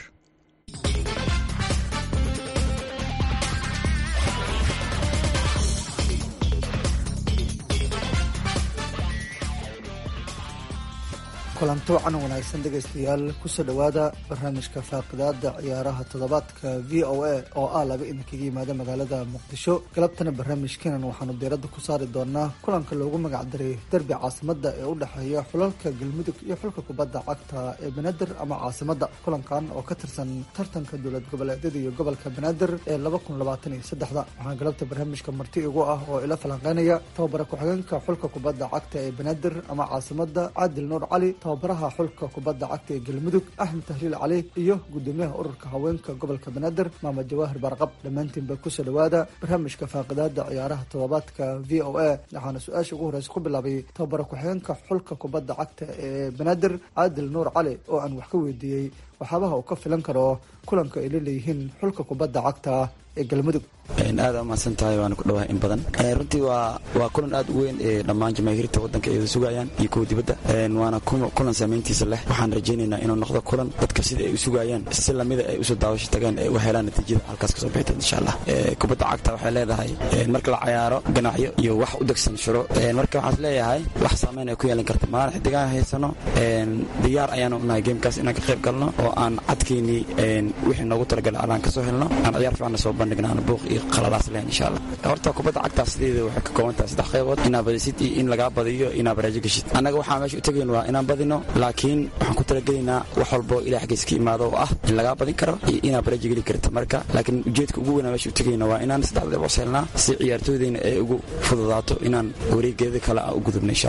kulanto wacan wanaagsan dhegaystayaal kusoo dhowaada barnaamijka faaqidaada ciyaaraha toddobaadka v o a oo ah laba idinkaga yimaada magaalada muqdisho galabtana barnaamijkeenan waxaanu diiradda ku saari doonaa kulanka loogu magacdaray derbi caasimada ee u dhexeeya xulalka galmudug iyo xulka kubadda cagta ee banaadir ama caasimada kulankan oo ka tirsan tartanka dowlad goboleedyada iyo gobolka banaadir ee laba kun labaatan iyo saddexda waxaan galabta barnaamijka marti igu ah oo ila falanqeynaya tababara ku-xigeenka xulka kubadda cagta ee banaadir ama caasimada caadil nuur cali tababaraha xulka kubadda cagta ee galmudug axmed tahliil cali iyo gudoomiyaha ururka haweenka gobolka banaadir maamad jawaahir barqab dhammaantiinba kusoo dhowaada barnaamijka faaqidaada ciyaaraha toddobaadka v o a waxaana su-aasha ugu horeysa ku bilaabay tababara ku-xigeenka xulka kubadda cagta ee banaadir caadil nuur cali oo aan wax ka weydiiyey waxyaabaha uu ka filan karo kulanka ay la leeyihiin xulka kubadda cagta ee galmudug aada umahadsan tahay waana ku dhawahay in badan runtii waa waa kulan aad u weyn ee dhammaan jamaahiirta waddanka ay sugayaan iyo kuwa dibadda waana kulan saamayntiisa leh waxaan rajaynaynaa inuu noqdo kulan dadka sida ay u sugayaan si lamida ay usoo daawasho tagaan ay u helaan natiijada halkaas kasoo bixiteed insha allah kubadda cagta waxay leedahay marka la cayaaro ganacyo iyo wax u degsan shuro marka waxaas leeyahay wax saameyn ay ku yeelan karta maalin xidigaan haysano diyaar ayaanu nahay geemkaas inaan ka qayb galno oo aan cadkeynii wixii noogu talagalay aan kasoo helno aan ciyaar fiicanna soo bandhigno aan buuq iyo qaladaas leen insha allah horta kubadda cagtaa sideeda waxay ka kooban tahay saddex qaybood inaa badisid iyo in lagaa badiyo inaa baraajo geshid annaga waxaa meesha u tegayn waa inaan badino laakiin waxaan ku talagelaynaa wax walbo ilaah xaggiis ka imaado oo ah in lagaa badin karo iyo inaa baraajo geli karta marka laakiin ujeedka ugu weynaa meesha u tegayna waa inaan saddex deboos helnaa si ciyaartooydayna ay ugu fududaato inaan wareegeeda kale aan u gudubno insha allah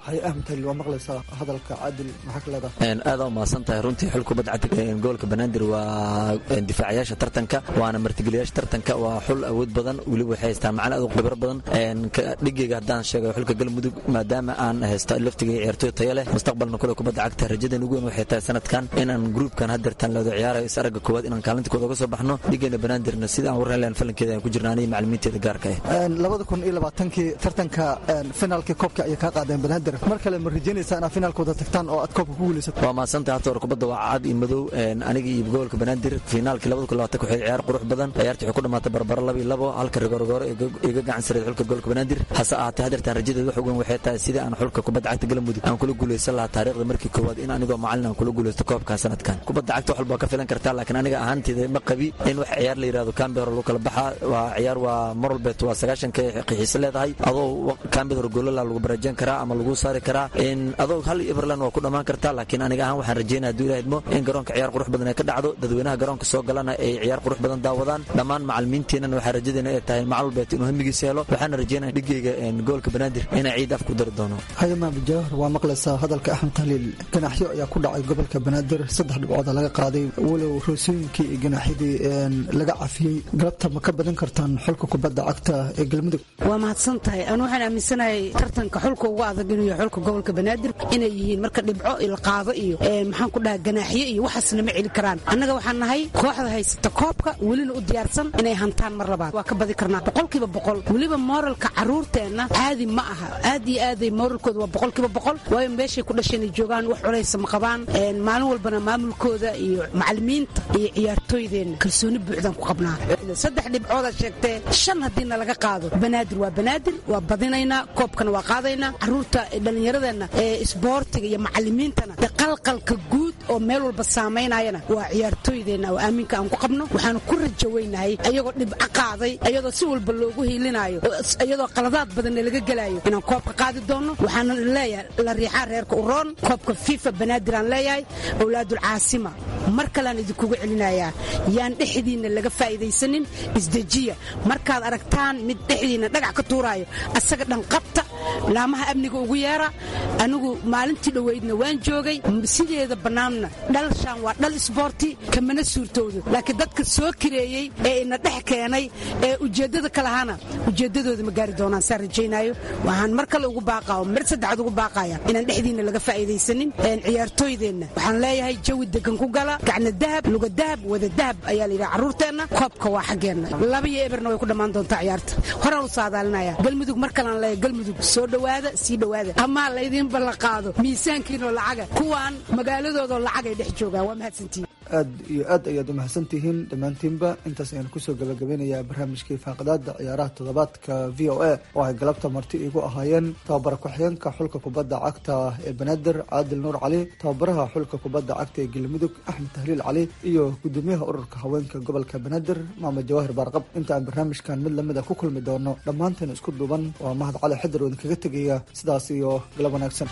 hay ahmed halil waa maqlaysaa hadalka caadil maxaa ka leedahay aada u mahadsan tahay runtii xul kubadda cagta gobolka banaadir waa difaacayaasha tartanka waana martigeliyaasha tartanka waa xul awood badan weliba waxay haystaan macalin aad u khibro badan dhigeyga haddaan sheegay xulka galmudug maadaama aan haysto laftiga ciyaartoy tayo leh mustaqbalna kule kubadda cagta rajadan ugu weyn waxay tahay sanadkan inaan gruupkan haddeertaan leedo ciyaarayo is aragga koowaad inaan kaalinta kooda uga soo baxno dhigeena banaadirna sida aan warran lahan falankeeda aan ku jirna aniga macalimiinteeda gaarka ah labada kun iyo labaatankii tartanka finaalkii koobka ayay kaa qaadeen banaadir mar kale ma rajaynaysaa inaad finaalkooda tagtaan oo aad koobka ku guulaysato waa mahadsantahay horta hore kubadda waa cad iyo madow aniga iyo gobolka banaadir finaalkii labada kun labaatanka waxay ciyaar qurux badan ciyaartii waxay ku dhamaatay barbaro laba iyo labo halka rigoorgooro iga gacan sareed xulka gobolka banaadir hase ahaatee haddeertaan rajadeed wax ugan waxay tahay sidii aan xulka kubadda cagta galmudug aan kula guulaysan lahaa taariikhda markii koowaad in anigoo macalin aan kula guulaysto koobka sanadkan kubadda cagta wax walba ka filan kartaa laakiin aniga ahaanteeda ma qabi in wax ciyaar la yidhahdo kambe hore lagu kala baxaa waa ciyaar waa mar walbeet waa sagaashanka qixiise leedahay adoo kambe hore goolala lagu barajan karaa ama lagu saari karaa in adoo hal iberland waa ku dhammaan kartaa laakiin aniga ahaan waxaan rajeynaya hadduu ilaha idmo in garoonka ciyaar qurux badan ay ka dhacdo dadweynaha garoonka soo galana ay ciyaar qurux badan daawadaan dhammaan macalimiintiinana waxaa rajadeena ay tahay macal walbeet inuu hamigiisa helo waxaana rajeynaya dhigeyga goolka banaadir inay ciid af ku dari doono hayama bijawahar waa maqlaysaa hadalka axmed khaliil ganaaxyo ayaa ku dhacay gobolka banaadir saddex dhibcooda laga qaaday walow roosooyinkii iyo ganaaxyadii laga cafiyey galabta ma ka badan kartaan xulka kubadda cagta ee galmudug waa mahadsan tahay anu waxaan aaminsanahay tartanka xulka ugu adag inuu yahay xulka gobolka banaadir inay yihiin marka dhibco la qaado iyo maxaan ku dhaha ganaaxyo iyo waxaasna ma celi karaan annaga waxaan nahay kooxda haysata koobka welina u diyaarsan inay hantaan mar labaad waa ka badi karnaa boqolkiiba boqol weliba mooralka caruurteenna caadi ma aha aad iyo aaday mooralkooda waa boqolkiiba boqol waayo meeshay ku dhasheen ay joogaan wax culaysa ma qabaan maalin walbana maamulkooda iyo macalimiinta iyo ciyaartooydeenna kalsooni buuxdaan ku qabnaa saddex dhibcoodaad sheegtee shan haddiina laga qaado banaadir waa banaadir waa badinaynaa koobkana waa qaadaynaa caruurta dhallinyaradeenna ee isboortiga iyo macalimiintana de qalqalka guud oo meel walba saamaynayana waa ciyaartooydeenna oo aaminka aan ku qabno waxaanu ku rajaweynahay ayagoo dhibco qaaday ayadoo si walba loogu hiilinaayo iyadoo qaladaad badanna laga gelaayo inaan koobka qaadi doonno waxaana leeyahay la riixaa reerka uroon koobka fifa banaadir aan leeyahay owlaadul caasima mar kaleaan idinkugu celinayaa yaan dhexdiinna laga faa'iidaysanin isdejiya markaad aragtaan mid dhexdiinna dhagax ka tuuraayo asaga dhan qabta laamaha amniga ugu yeera anigu maalintii dhoweydna waan joogay sideeda bannaanna dhalshaan waa dhal isboorti kamana suurtoodo laakiin dadka soo kireeyey ee ina dhex keenay ee ujeeddada ka lahaana ujeeddadooda ma gaari doonaan saa rajaynaayo waxaan mar kale ugu baaqaa oo mar saddexaad ugu baaqaya inaan dhexdiinna laga faa'iidaysanin ciyaartooydeenna waxaan leeyahay jawi degan ku gala gacna dahab luga dahab wada dahab ayaa la yidhaha carruurteenna koobka waa xaggeenna laba iyo eberna way ku dhammaan doontaa ciyaarta horaan u saadaalinaya galmudug mar kalaan leeyahay galmudug soo dhowaada sii dhowaada amaa laydiin ballanqaado miisaankiinoo lacaga kuwaan magaaladoodoo lacag ay dhex joogaan waa mahadsantihin aad iyo aad ayaad umahadsan tihiin dhammaantiinba intaas ayaan kusoo gabagabeynayaa barnaamijkii faaqadaada ciyaaraha toddobaadka v o a oo ay galabta marti igu ahaayeen tababara ku-xigeenka xulka kubadda cagta ee banaadir caadil nuur cali tababaraha xulka kubadda cagta ee galmudug axmed tahliil cali iyo gudoomiyaha ururka haweenka gobolka banaadir maamud jawaahir baarqab inta aan barnaamijkan mid lamida ku kulmi doono dhammaanteen isku duuban waa mahad cali xidar oo idinkaga tegaya sidaas iyo galab wanaagsan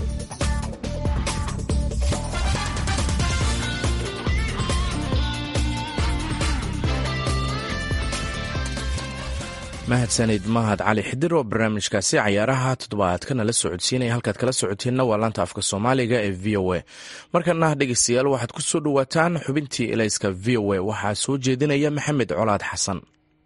mahadsanid mahad cali xidir oo barnaamijkaasi cayaaraha toddobaadkana la socodsiinaya halkaad kala socoteenna waa laanta afka soomaaliga ee v o a markana dhegeystayaal waxaad ku soo dhowaataan xubintii elayska v o a waxaa soo jeedinaya maxamed colaad xasan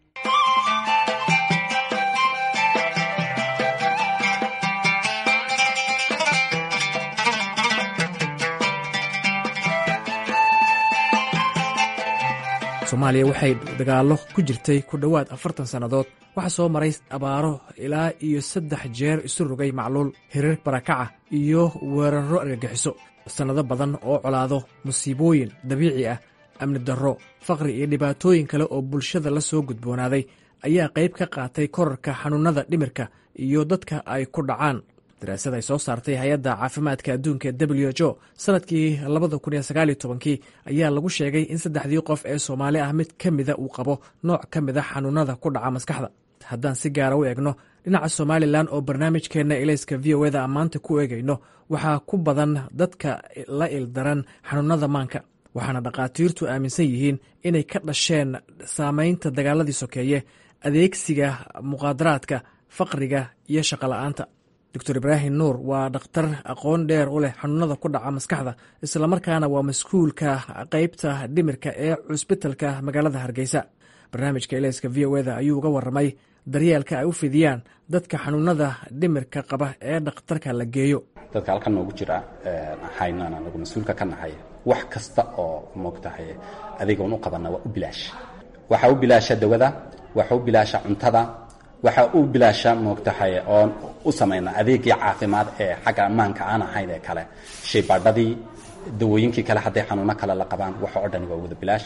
soomaaliya waxay dagaallo ku jirtay ku dhowaad afartan sannadood waxaa soo maray abaaro ilaa iyo saddex jeer isu rogay macluul hirar barakaca iyo weerarro argagixiso sannado badan oo colaado musiibooyin dabiici ah amni darro faqri iyo dhibaatooyin kale oo bulshada la soo gudboonaaday ayaa qayb ka qaatay korarka xanuunnada dhimirka iyo dadka ay ku dhacaan daraasad ay soo saartay hay-adda caafimaadka adduunka e w h o sanadkii labada kun iyo sagaaliyo tobankii ayaa lagu sheegay in saddexdii qof ee soomaali ah mid ka mida uu qabo nooc ka mid a xanuunada ku dhaca maskaxda haddaan si gaara u eegno dhinaca somalilan oo barnaamijkeenna elayska v o eda maanta ku eegayno waxaa ku badan dadka la ildaran xanuunada maanka waxaana dhakhaatiirtu aaminsan yihiin inay ka dhasheen saamaynta dagaaladii sokeeye adeegsiga muqaadaraadka faqriga iyo shaqola'aanta doctor ibraahim nuur waa dhakhtar aqoon dheer u leh xanuunada ku dhaca maskaxda islamarkaana waa mas-kuulka qeybta dhimirka ee cusbitalka magaalada hargeysa barnaamijka eleyska v o eda ayuu uga waramay daryeelka ay u fidiyaan dadka xanuunada dhimirka qaba ee dhakhtarka la geeyo dadka halkan noogu jira ahaynan anagu mas-uulka ka nahay wax kasta oo moogtahay adigoon u qabana waa u bilaash waxaa u bilaasha dawada waxaa u bilaasha cuntada waxaa u bilaasha moogtahay oon u samayna adeegii caafimaad ee xagga ammaanka aan ahayn ee kale shaybaadhadii dawooyinkii kale hadday xanuuno kale la qabaan waxa oo dhani waa wada bilaash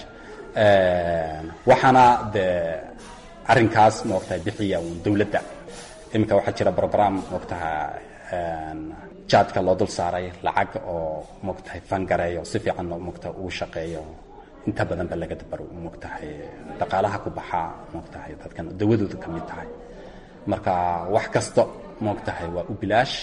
waxaana dee arrinkaas moogtahay bixiya uun dowladda iminka waxaa jira brogram moogtaha jaadka loo dul saaray lacag oo moogtahay fangareeyo si fiican moogtaha uu shaqeeyo inta badan ba laga dabar moogtahay dhaqaalaha ku baxaa moogtahay dadkan dawadooda ka mid tahay marka wax kasta moogtahay waa u bilaash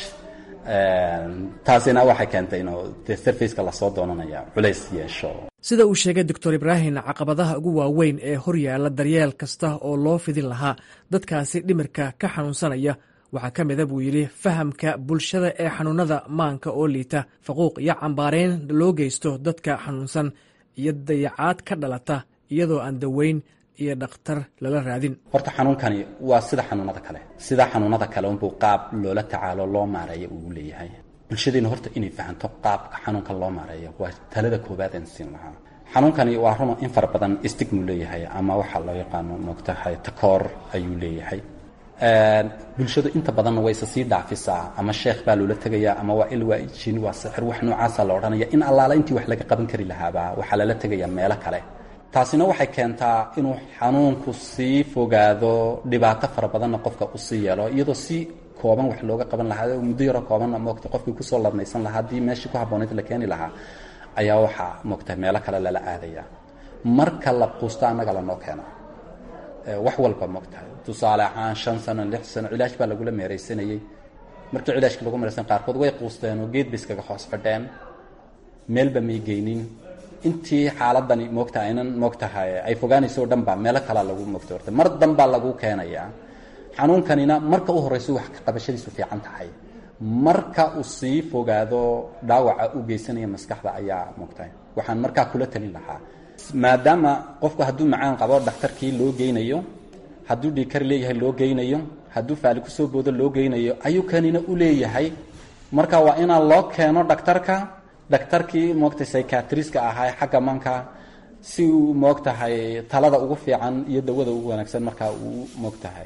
taasina waxay keentay inuu de sarfaceka lasoo doonanaya culays yeesho sida uu sheegay doctor ibraahim caqabadaha ugu waaweyn ee horyaala daryeel kasta oo loo fidin lahaa dadkaasi dhimirka ka xanuunsanaya waxaa ka mida buu yidhi fahamka bulshada ee xanuunada maanka oo liita faquuq iyo cambaarayn loo geysto dadka xanuunsan iyo dayacaad ka dhalata iyadoo aan daweyn iyo dhakhtar lala raadin horta xanuunkani waa sida xanuunada kale sida xanuunada kale unbuu qaab loola tacaalo loo maareeyo uu leeyahay bulshadeena horta inay fahanto qaabka xanuunkan loo maareeyo waa talada koowaad aan siin lahaa xanuunkani waa run in fara badan stigmu leeyahay ama waxaa loo yaqaano moogtahay takoor ayuu leeyahay bulshadu inta badanna way isa sii dhaafisaa ama sheekh baa loola tegayaa ama waa il waa jin waa sixir wax noocaasa la odhanaya in allaala intii wax laga qaban kari lahaaba waxaa lala tegayaa meelo kale taasina waxay keentaa inuu xanuunku sii fogaado dhibaato fara badanna qofka u sii yeelo iyadoo si kooban wax looga qaban lahaa muddo yaroo koobanna moogta qofkii kusoo ladnaysan lahaa haddii meeshii ku habboonayd la keeni lahaa ayaa waxaa moogta meelo kale lala aadaya marka la quusto annaga lanoo keeno wax walba moogtahay tusaale ahaan shan sano lix sano cilaash baa lagula meeraysanayey markii cilaashka lagu meeraysan qaarkood way quusteen oo geed bay iskaga hoos fadheen meelba may geynin intii xaaladani moogta aynan moogtahay ay fogaanayso o dhan ba meelo kalaa lagu moogta horta mar danbaa lagu keenayaa xanuunkanina marka u horreyso wax ka qabashadiisu fiican tahay marka uu sii fogaado dhaawaca u geysanaya maskaxda ayaa moogtahay waxaan markaa kula talin lahaa maadaama qofku hadduu macaan qabo dhakhtarkii loo geynayo hadduu dhiikar leeyahay loo geynayo hadduu faali kusoo boodo loo geynayo ayuu kanina u leeyahay marka waa inaan loo keeno dhakhtarka dhakhtarkii moogtay psychiatriska ahaa xagga manka si uu moogtahay talada ugu fiican iyo dawada ugu wanaagsan markaa uu moogtahay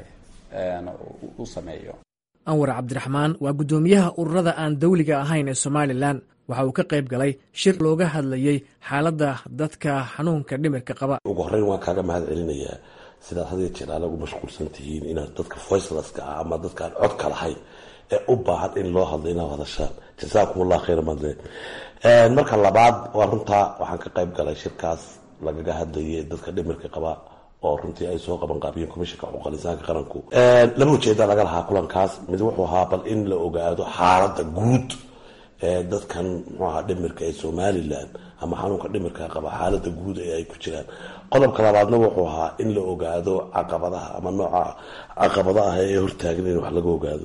u sameeyo anwar cabdiraxmaan waa guddoomiyaha ururada aan dawliga ahayn ee somalilan waxa uu ka qayb galay shir looga hadlayey xaaladda dadka xanuunka dhimirka qaba ugu horreyn waan kaaga mahad celinayaa sidaad hadiya jeer aalagu mashquulsan tihiin inaad dadka voicelaska ah ama dadka aan codka lahayn ee u baahan in loo hadlo inaad hadashaan jasaakum allah khayra madle marka labaad waa runtaa waxaan ka qayb galay shirkaas lagaga hadlayay dadka dhimirka qaba oo runtii ay soo qaban qaabiyeen komishanka xuquuqal insaanka qaranku laba ujeeda laga lahaa kulankaas mid wuxuu ahaa bal in la ogaado xaaladda guud ee dadkan muxuu ahaa dhimirka ee somalilan ama xanuunka dhimirka qaba xaaladda guud ee ay ku jiraan qodobka labaadna wuxuu ahaa in la ogaado caqabadaha ama nooca caqabada ah ee hortaagan in wax laga ogaado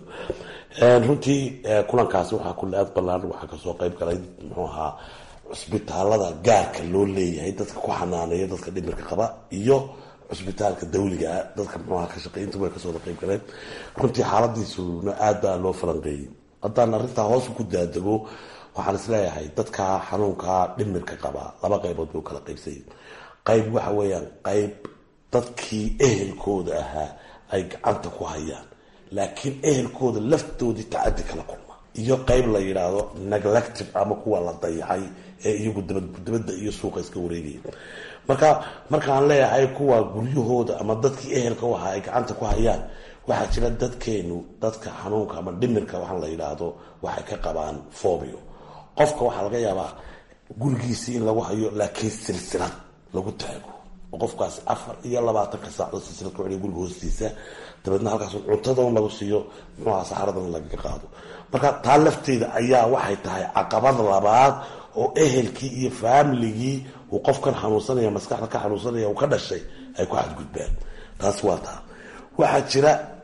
runtii kulankaasi waxaa kule aad ballaan waxaa kasoo qayb galay muxuu ahaa cusbitaalada gaarka loo leeyahay dadka ku xanaaneeya dadka dhimirka qaba iyo cusbitaalka dawligaa dadka muxuaha ka shaqeynta way kasoo qayb galeen runtii xaaladiisuna aad baa loo falanqeeyey haddaan arrintaa hoos ku daadego waxaan isleeyahay dadka xanuunka dhimirka qaba laba qaybood buu kala qaybsay qayb waxa weeyaan qayb dadkii ehelkooda ahaa ay gacanta ku hayaan laakiin ehelkooda laftoodii tacadi kala kulma iyo qayb la yidhaahdo neglective ama kuwa la dayacay ee iyagu dabadda iyo suuqa iska wareegaya marka markaan leeyahay kuwa guryahooda ama dadkii ehelka u ahaa ay gacanta ku hayaan waxaa jira dadkeenu dadka xanuunka ama dhimirka waxaan la yidhaahdo waxay ka qabaan fobio qofka waxaa laga yaabaa gurigiisii in lagu hayo laakiin silsilad lagu taago oo qofkaas afar iyo labaatanka saacdood silsilad ku celiya guriga hoostiisa dabeedna halkaas cuntadan lagu siiyo muxuaha saxaradan lagaga qaado marka taa lafteeda ayaa waxay tahay caqabad labaad oo ehelkii iyo faamiligii uu qofkan xanuunsanaya maskaxda ka xanuunsanaya uu ka dhashay ay ku xadgudbaan taas waa taa waxaa jira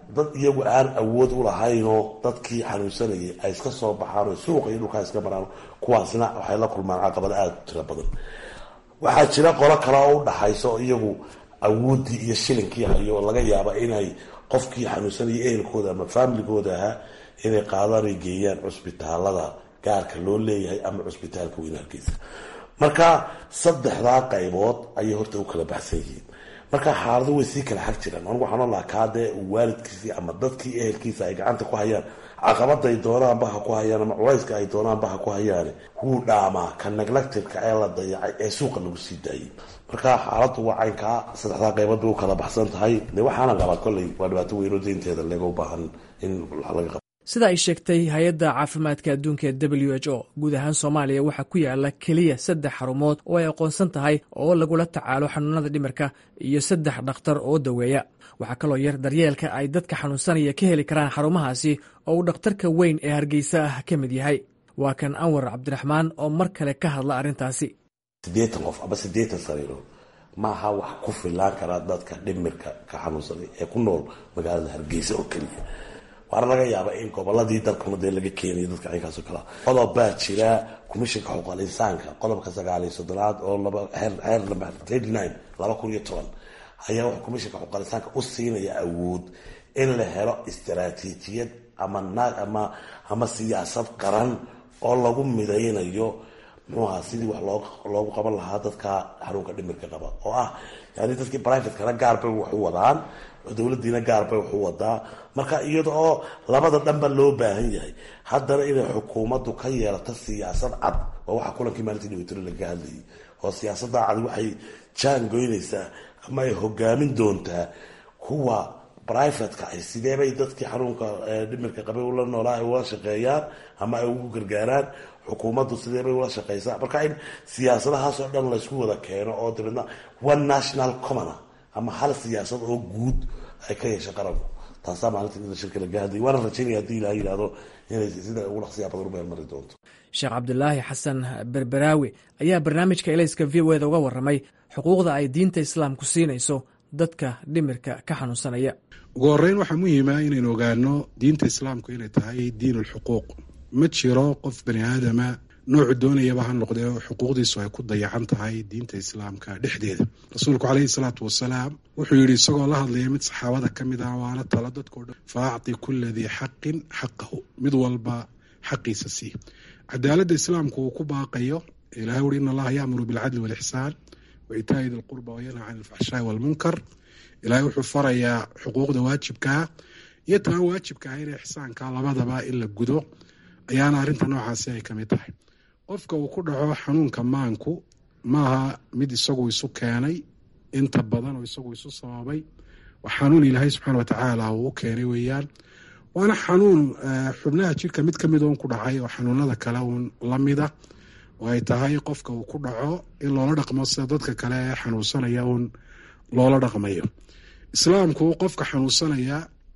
dad iyagu aan awood u lahaynoo dadkii xanuunsanayay ay iska soo baxaan oo suuqa iyo dhulkaa iska maraan kuwaasna waxay la kulmaan caqabad aada u tiro badan waxaa jira qolo kale oo u dhaxayso iyagu awooddii iyo shilinkii hayo oo laga yaaba inay qofkii xanuunsanayay ehelkooda ama faamiligooda ahaa inay qaadaan ay geeyaan cusbitaalada gaarka loo leeyahay ama cusbitaalka weyn hargeysa marka saddexdaa qaybood ayay horta u kala baxsan yihiin marka xaalado way sii kala xag jiraan anigu waxaan olahaa kaadee waalidkiisii ama dadkii ehelkiisa ay gacanta ku hayaan caqabaday doonaanba ha ku hayaan ama culayska ay doonaanba ha ku hayaane wuu dhaamaa ka neglectirka ee la dayacay ee suuqa lagu sii daayay marka xaaladu waa caynkaa saddexdaa qaybood bay u kala baxsan tahay de waxaana qabaa kolley waa dhibaato weynoo deynteeda laga u baahan in laga qabo sida ay sheegtay hay-adda caafimaadka adduunka ee w h o guud ahaan soomaaliya waxaa ku yaala keliya saddex xarumood oo ay aqoonsan tahay oo lagula tacaalo xanuunada dhimirka iyo saddex dhakhtar oo daweeya waxaa kaloo yar daryeelka ay dadka xanuunsanaya ka heli karaan xarumahaasi oo uu dhakhtarka weyn ee hargeysa ah ka mid yahay waa kan anwar cabdiraxmaan oo mar kale ka hadla arrintaasi siddeetan qof ama siddeetan sariirood maaha wax ku filaan karaa dadka dhimirka ka xanuunsanay ee ku nool magaalada hargeysa oo keliya waana laga yaaba in goboladii dalkuna dee laga keenayo dadka caynkaasoo kalea qodob baa jira commishinka xuquuqal insaanka qodobka sagaaliyo soddonaad oo heer number thirty nine laba kun iyo toban ayaa wuxuu commishinka xuquuqal insaanka u siinaya awood in la helo istaraatiijiyad ama naag ama ama siyaasad qaran oo lagu midaynayo muxuaha sidii wax loo loogu qaban lahaa dadka xanuunka dhimirka qaba oo ah yani dadkii privatekana gaar bay wax u wadaan dowladiina gaar bay wax u wadaa marka iyada oo labada dhanba loo baahan yahay haddana inay xukuumaddu ka yeelato siyaasad cad waa waxa kulankii maalintii dhaweytiro lagaga hadlayay oo siyaasada cad waxay jaan goynaysaa ama ay hogaamin doontaa kuwa brivatka ay sideebay dadkii xanuunka dhimirka qabay ula noolaa ay ula shaqeeyaan ama ay ugu gargaaraan xukuumaddu sideebay ula shaqeysaa marka in siyaasadahaas oo dhan laysku wada keeno oo dabeedna one national commona ama hal siyaasad oo guud ay ka yeesha qaranku taasaa maalinta shirka laga hadlayay waana rajaynaya hadii ilaha yidhahdo inay sida ugu dhaqsiya badan u meelmari doonto sheekh cabdulaahi xasan berberaawi ayaa barnaamijka elayska v o eda uga warramay xuquuqda ay diinta islaamku siinayso dadka dhimirka ka xanuunsanaya ugu horeyn waxaa muhiima inaynu ogaano diinta islaamku inay tahay diin ulxuquuq ma jiro qof bani aadama noocu doonayaba ha noqdee xuquuqdiisu ay ku dayacan tahay diinta islaamka dhexdeeda rasuulku caleyhi salaatu wasalaam wuxuu yidhi isagoo la hadlaya mid saxaabada ka mid ah waana talo dadkao dhan fa acti kula dii xaqin xaqahu mid walba xaqiisa sii cadaaladda islaamku uu ku baaqayo ilahay uri in allaha yaamuru bilcadli walixsaan wa itaa'i di lqurba wayanha can alfaxshaai walmunkar ilahay wuxuu farayaa xuquuqda waajibkaa iyo taan waajibka ah in ixsaanka labadaba in la gudo ayaana arrinta noocaasi ay ka mid tahay qofka uu ku dhaco xanuunka maanku maaha mid isagu isu keenay inta badan oo isagu isu sababay waa xanuun ilaahay subxaana watacaala uu u keenay weeyaan waana xanuun xubnaha jirka mid kamid uun ku dhacay oo xanuunada kale uun lamida oo ay tahay qofka uu ku dhaco in loola dhaqmo sida dadka kale ee xanuunsanaya uun loola dhaqmayo islaamku qofka xanuunsanaya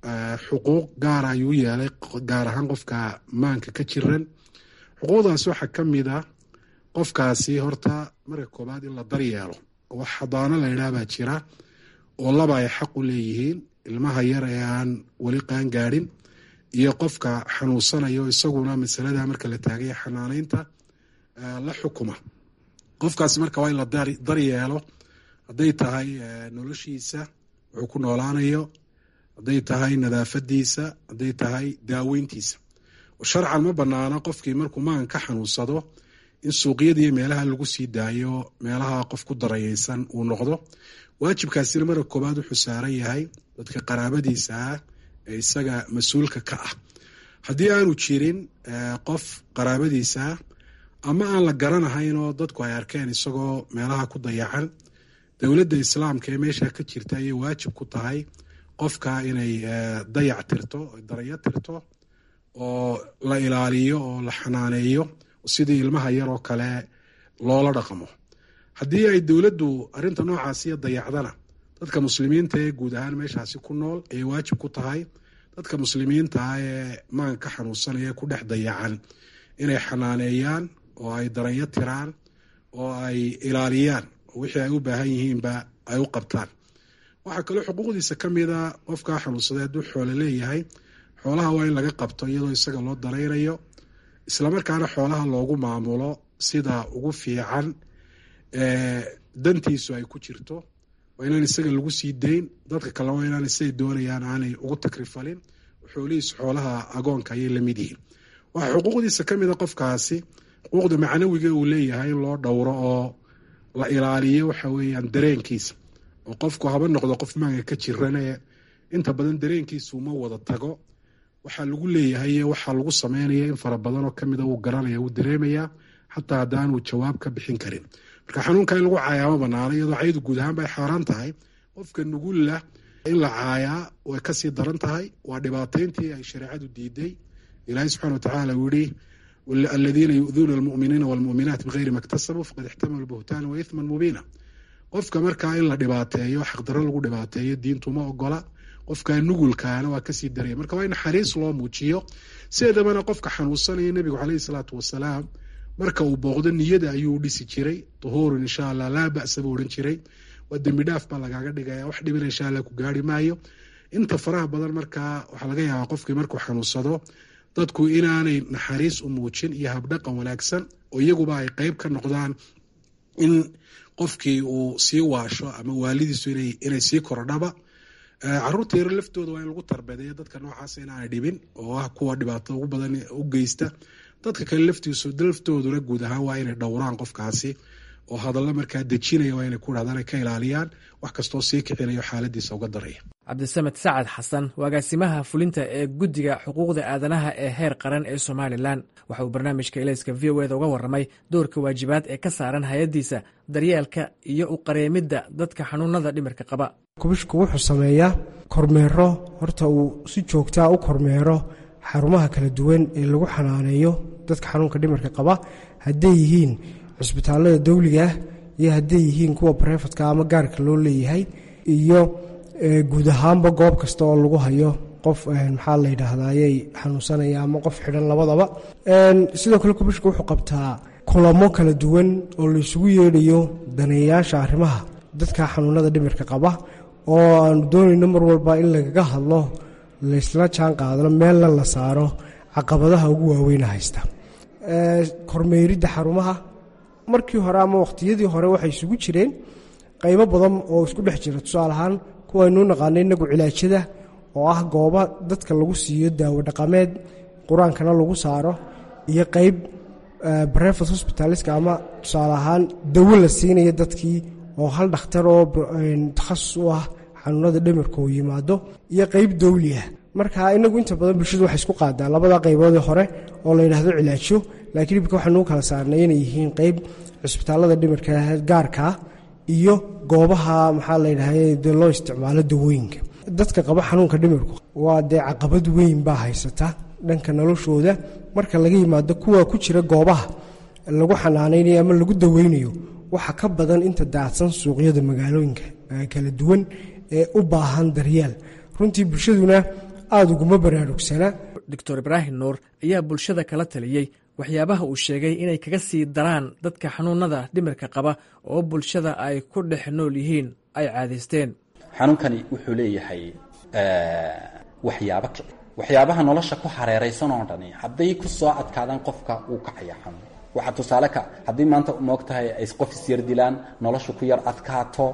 xuquuq gaara ayuu yeelay gaar ahaan qofka maanka ka jiran xuquuqdaas waxaa ka mid a qofkaasi horta marka koobaad in la daryeelo wax xadaano la yidhaah baa jira oo laba ay xaq u leeyihiin ilmaha yar ee aan weli qaan gaadhin iyo qofka xanuunsanayo isaguna masalada marka la taagaya xanaaneynta la xukuma qofkaasi marka waa in la daryeelo hadday tahay noloshiisa wuxuu ku noolaanayo hadday tahay nadaafadiisa hadday tahay daaweyntiisa sharcan ma banaana qofkii markuu maan ka xanuunsado in suuqyadiiyo meelaha lagu sii daayo meelaha qof ku darayeysan uu noqdo waajibkaasina marka koobaad wuxuu saaran yahay dadka qaraabadiisa ah ee isaga mas-uulka ka ah haddii aanu jirin qof qaraabadiisa ah ama aan la garanahayn oo dadku ay arkeen isagoo meelaha ku dayacan dowladda islaamka ee meesha ka jirta ayay waajib ku tahay qofka inay dayac tirto darayo tirto oo la ilaaliyo oo la xanaaneeyo sidii ilmaha yar oo kale loola dhaqmo haddii ay dowladdu arrinta noocaasiyo dayacdana dadka muslimiinta ee guud ahaan meeshaasi ku nool ayay waajib ku tahay dadka muslimiinta ah ee maan ka xanuunsanaya ku dhex dayacan inay xanaaneeyaan oo ay daranyo tiraan oo ay ilaaliyaan oo wixii ay u baahan yihiinba ay u qabtaan waxaa kaloo xuquuqdiisa ka mida qofkaa xanuunsaday hadduu xoolo leeyahay xoolaha waa in laga qabto iyadoo isaga loo daraynayo islamarkaana xoolaha loogu maamulo sida ugu fiican dantiisu ay ku jirto waa inaan isaga lagu sii dayn dadka kale waa inaan siday doonayaan aanay ugu takrifalin xoolihiisu xoolaha agoonka ayay lamid yihiin waxaa xuquuqdiisa ka mida qofkaasi xuquuqda macnawiga uu leeyahay in loo dhowro oo la ilaaliyo waxa weeyaan dareenkiisa oo qofku haba noqdo qof maanka ka jirane inta badan dareenkiisu ma wada tago waxaa lagu leeyahay waxaa lagu sameynaya in fara badanoo kamida uu garanaya uu dareemaya xataa haddaanuu jawaab ka bixin karin marka xanuunka in lagu caayaa ma banaano iyadoo cayadu guud ahaan bay xaaraan tahay qofka nugulla in la caayaa way kasii daran tahay waa dhibaateyntii ay shareecadu diiday ilaahay subxana watacaala uu yihi aladiina yu'duuna almu'miniina walmu'minaat bigayri ma ktasabuu faqad ixtamalu buhtaana wa ithman mubiina qofka markaa in la dhibaateeyo xaqdarro lagu dhibaateeyo diintu ma ogola qofka nugulkaana waa kasii daraya marka waa in naxariis loo muujiyo sideedabana qofka xanuunsanaya nebigu caleyhi salaatu wasalaam marka uu booqdo niyada ayuu dhisi jiray duhuurun insha allah laa ba'sa buu odhan jiray waa dembi dhaaf baa lagaaga dhigaya wax dhibina insha allah ku gaari maayo inta faraha badan markaa waxaa laga yaabaa qofkii markuu xanuunsado dadku inaanay naxariis u muujin iyo habdhaqan wanaagsan oo iyaguba ay qeyb ka noqdaan in qofkii uu sii waasho ama waalidiisu inay sii kordhaba caruurta yaro laftooda waa in lagu tarbedeeyo dadka noocaas inaanay dhibin oo ah kuwa dhibaato ugu badan u geysta dadka kale laftiisu laftooduna guud ahaan waa inay dhowraan qofkaasi oo hadallo markaa dejinaya waa inay ku dhahdaan ay ka ilaaliyaan wax kastoo sii kicinayo xaaladiisa uga daraya cabdisamed sacad xasan agaasimaha fulinta ee guddiga xuquuqda aadanaha ee heer qaran ee somalilan waxa uu barnaamijka ilayska v o eda uga warramay doorka waajibaad ee ka saaran hay-addiisa daryeelka iyo u qareemidda dadka xanuunada dhimirka qaba kubishku wuxuu sameeyaa kormeero horta uu si joogtaa u kormeero xarumaha kala duwan ee lagu xanaaneeyo dadka xanuunka dhimirka qaba hadday yihiin cusbitaallada dawligaah iyo hadday yihiin kuwa barefadka ama gaarka loo leeyahay iyo guud ahaanba goob kasta oo lagu hayo qof maxaa la yidhaahdayay xanuunsanaya ama qof xidhan labadaba sidoo kale kubishka wuxuu qabtaa kulamo kala duwan oo la isugu yeedhayo daneeyayaasha arrimaha dadka xanuunada dhimirka qaba oo aanu doonayno mar walba in lagaga hadlo laysla jaan qaadano meelna la saaro caqabadaha ugu waaweyna haysta kormeeridda xarumaha markii hore ama waqtiyadii hore waxay isugu jireen qaybo badan oo isku dhex jira tusaale ahaan kuwaynuu naqaano inagu cilaajada oo ah gooba dadka lagu siiyo daawo dhaqameed qur-aankana lagu saaro iyo qeyb brevet hospitaliska ama tusaale ahaan dawo la siinaya dadkii oo hal dhakhtar oo takhasus u ah xanuunada dhimirka uu yimaado iyo qeyb dawli ah marka inagu inta badan bulshadu waxay isku qaadaa labada qayboodii hore oo la yidhaahdo cilaajo laakiin ibka waxaanuu kala saarnay inay yihiin qeyb cusbitaallada dhimirka gaarkaa iyo goobaha maxaa la yidhahda dee loo isticmaalo dawooyinka dadka qaba xanuunka dhimirku waa dee caqabad weyn baa haysata dhanka noloshooda marka laga yimaado kuwa ku jira goobaha lagu xanaanaynayo ama lagu daweynayo waxa ka badan inta daacsan suuqyada magaalooyinka kala duwan ee u baahan daryeel runtii bulshaduna aada uguma baraarugsana doctor ibraahim nuur ayaa bulshada kala taliyey waxyaabaha uu sheegay inay kaga sii daraan dadka xanuunada dhimirka qaba oo bulshada ay ku dhex nool yihiin ay caadaysteen xanuunkani wuxuu leeyahay waxyaabo kici waxyaabaha nolosha ku hareeraysan oo dhani hadday ku soo adkaadaan qofka wuu kacaya xanuun waxaa tusaale ka haddii maanta moog tahay ay qof isyar dilaan nolosha ku yar adkaato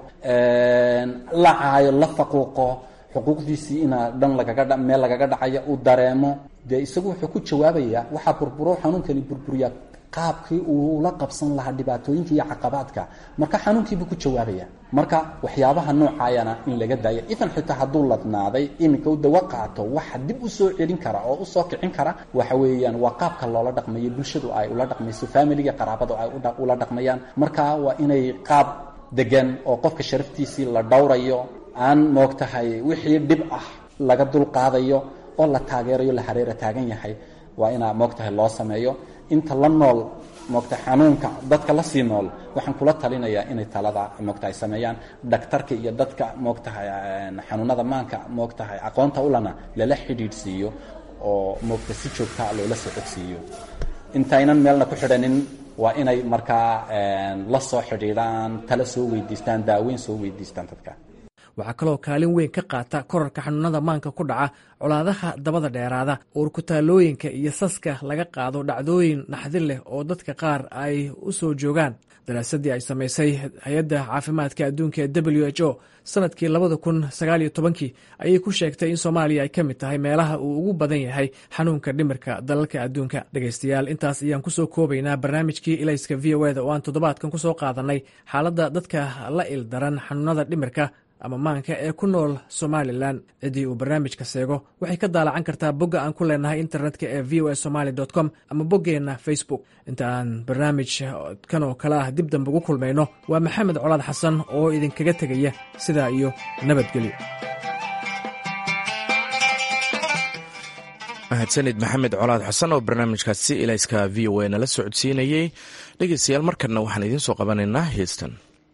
la caayo la faquuqo xuquuqdiisii inaa dhan lagaga meel lagaga dhacaya uu dareemo dee isagu wuxuu ku jawaabayaa waxaa burburo xanuunkani burburiyaa qaabkii uu la qabsan lahaa dhibaatooyinka iyo caqabaadka marka xanuunkiibuu ku jawaabaya marka waxyaabaha noocaayana in laga daayo ifan xitaa hadduu ladnaaday iminka u dawo qaato waxa dib u soo celin kara oo usoo kicin kara waxa weeyaan waa qaabka loola dhaqmayo bulshadu ay ula dhaqmayso familiga qaraabadu ay ula dhaqmayaan marka waa inay qaab degan oo qofka sharaftiisii la dhowrayo aan moog tahay wixii dhib ah laga dulqaadayo oo la taageerayo la hareera taagan yahay waa inaa moog tahay loo sameeyo inta la nool moogtahay xanuunka dadka la sii nool waxaan kula talinayaa inay talada moogtahay sameeyaan dhaktarka iyo dadka moogtahay xanuunada maanka moogtahay aqoonta ulana lala xidhiidhsiiyo oo moogta si joogtaa loola socodsiiyo intaynan meelna ku xidhanin waa inay markaa la soo xidhiidhaan tala soo weydiistaan daaweyn soo weydiistaan dadka waxaa kaloo kaalin weyn ka qaata korarka xanuunada maanka ku dhaca colaadaha dabada dheeraada uurkutaalooyinka iyo saska laga qaado dhacdooyin naxdin leh oo dadka qaar ay u soo joogaan daraasadii ay samaysay hay-adda caafimaadka adduunka ee w h o sanadkii labada kun sagaaliyo tobankii ayay ku sheegtay in soomaaliya ay ka mid tahay meelaha uu ugu badan yahay xanuunka dhimirka dalalka adduunka dhegaystayaal intaas ayaan kusoo koobaynaa barnaamijkii ilayska v o eda oo aan toddobaadkan kusoo qaadanay xaaladda dadka la ildaran xanuunada dhimirka ama maanka ee ku nool somalilan ciddii uu barnaamijka seego waxay ka daalacan kartaa bogga aan ku leenahay internetka ee v o a somaly com ama boggeenna facebook inta aan barnaamij kan oo kale ah dib dambe ugu kulmayno waa maxamed colaad xasan oo idinkaga tegaya sidaa iyo nabadgelyo mahadsanid maxamed colaad xasan oo barnaamijkaasi ilayska v o a nala socodsiinayey dhegeystayaal markanna waxaan idiin soo qabanaynaa heestan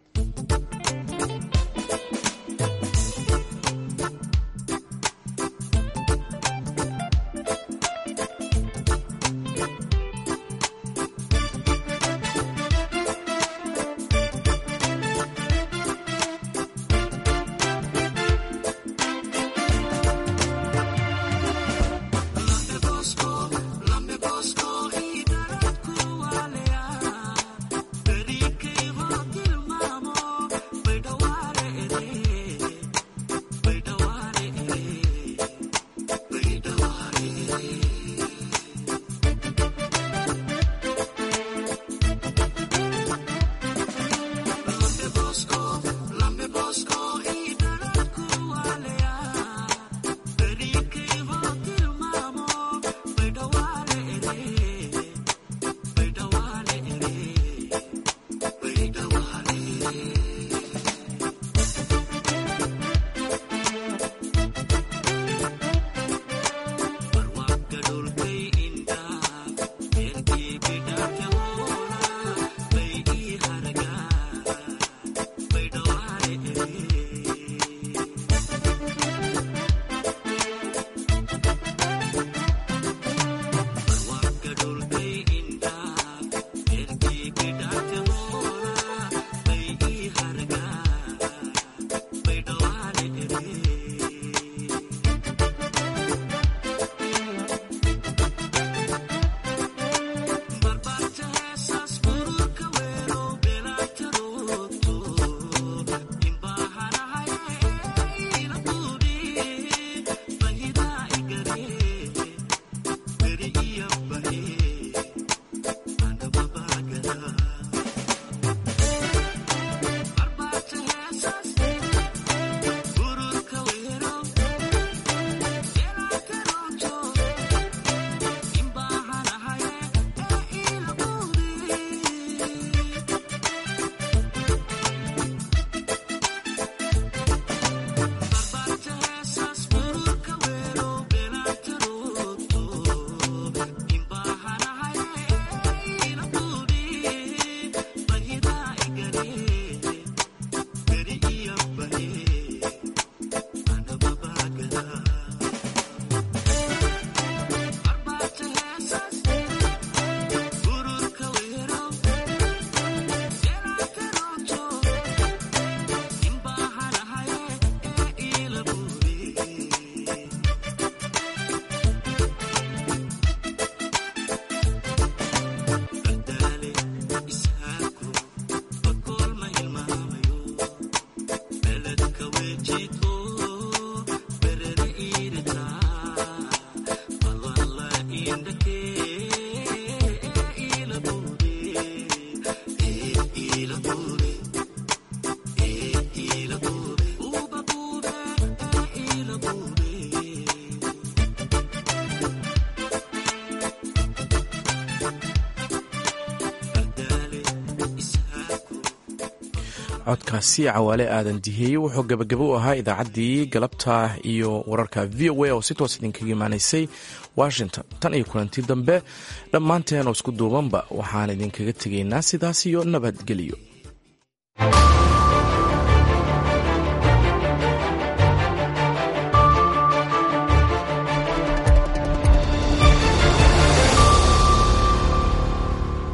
codkaasi cawaale aadan diheeye wuxuu gabagabo u ahaa idaacaddii galabta iyo wararka v o a oo si toos idinkaga imaanaysay washington tan iyo kulantii dambe dhammaanteen oo isku duubanba waxaan idinkaga tegaynaa sidaas iyo nabadgelyo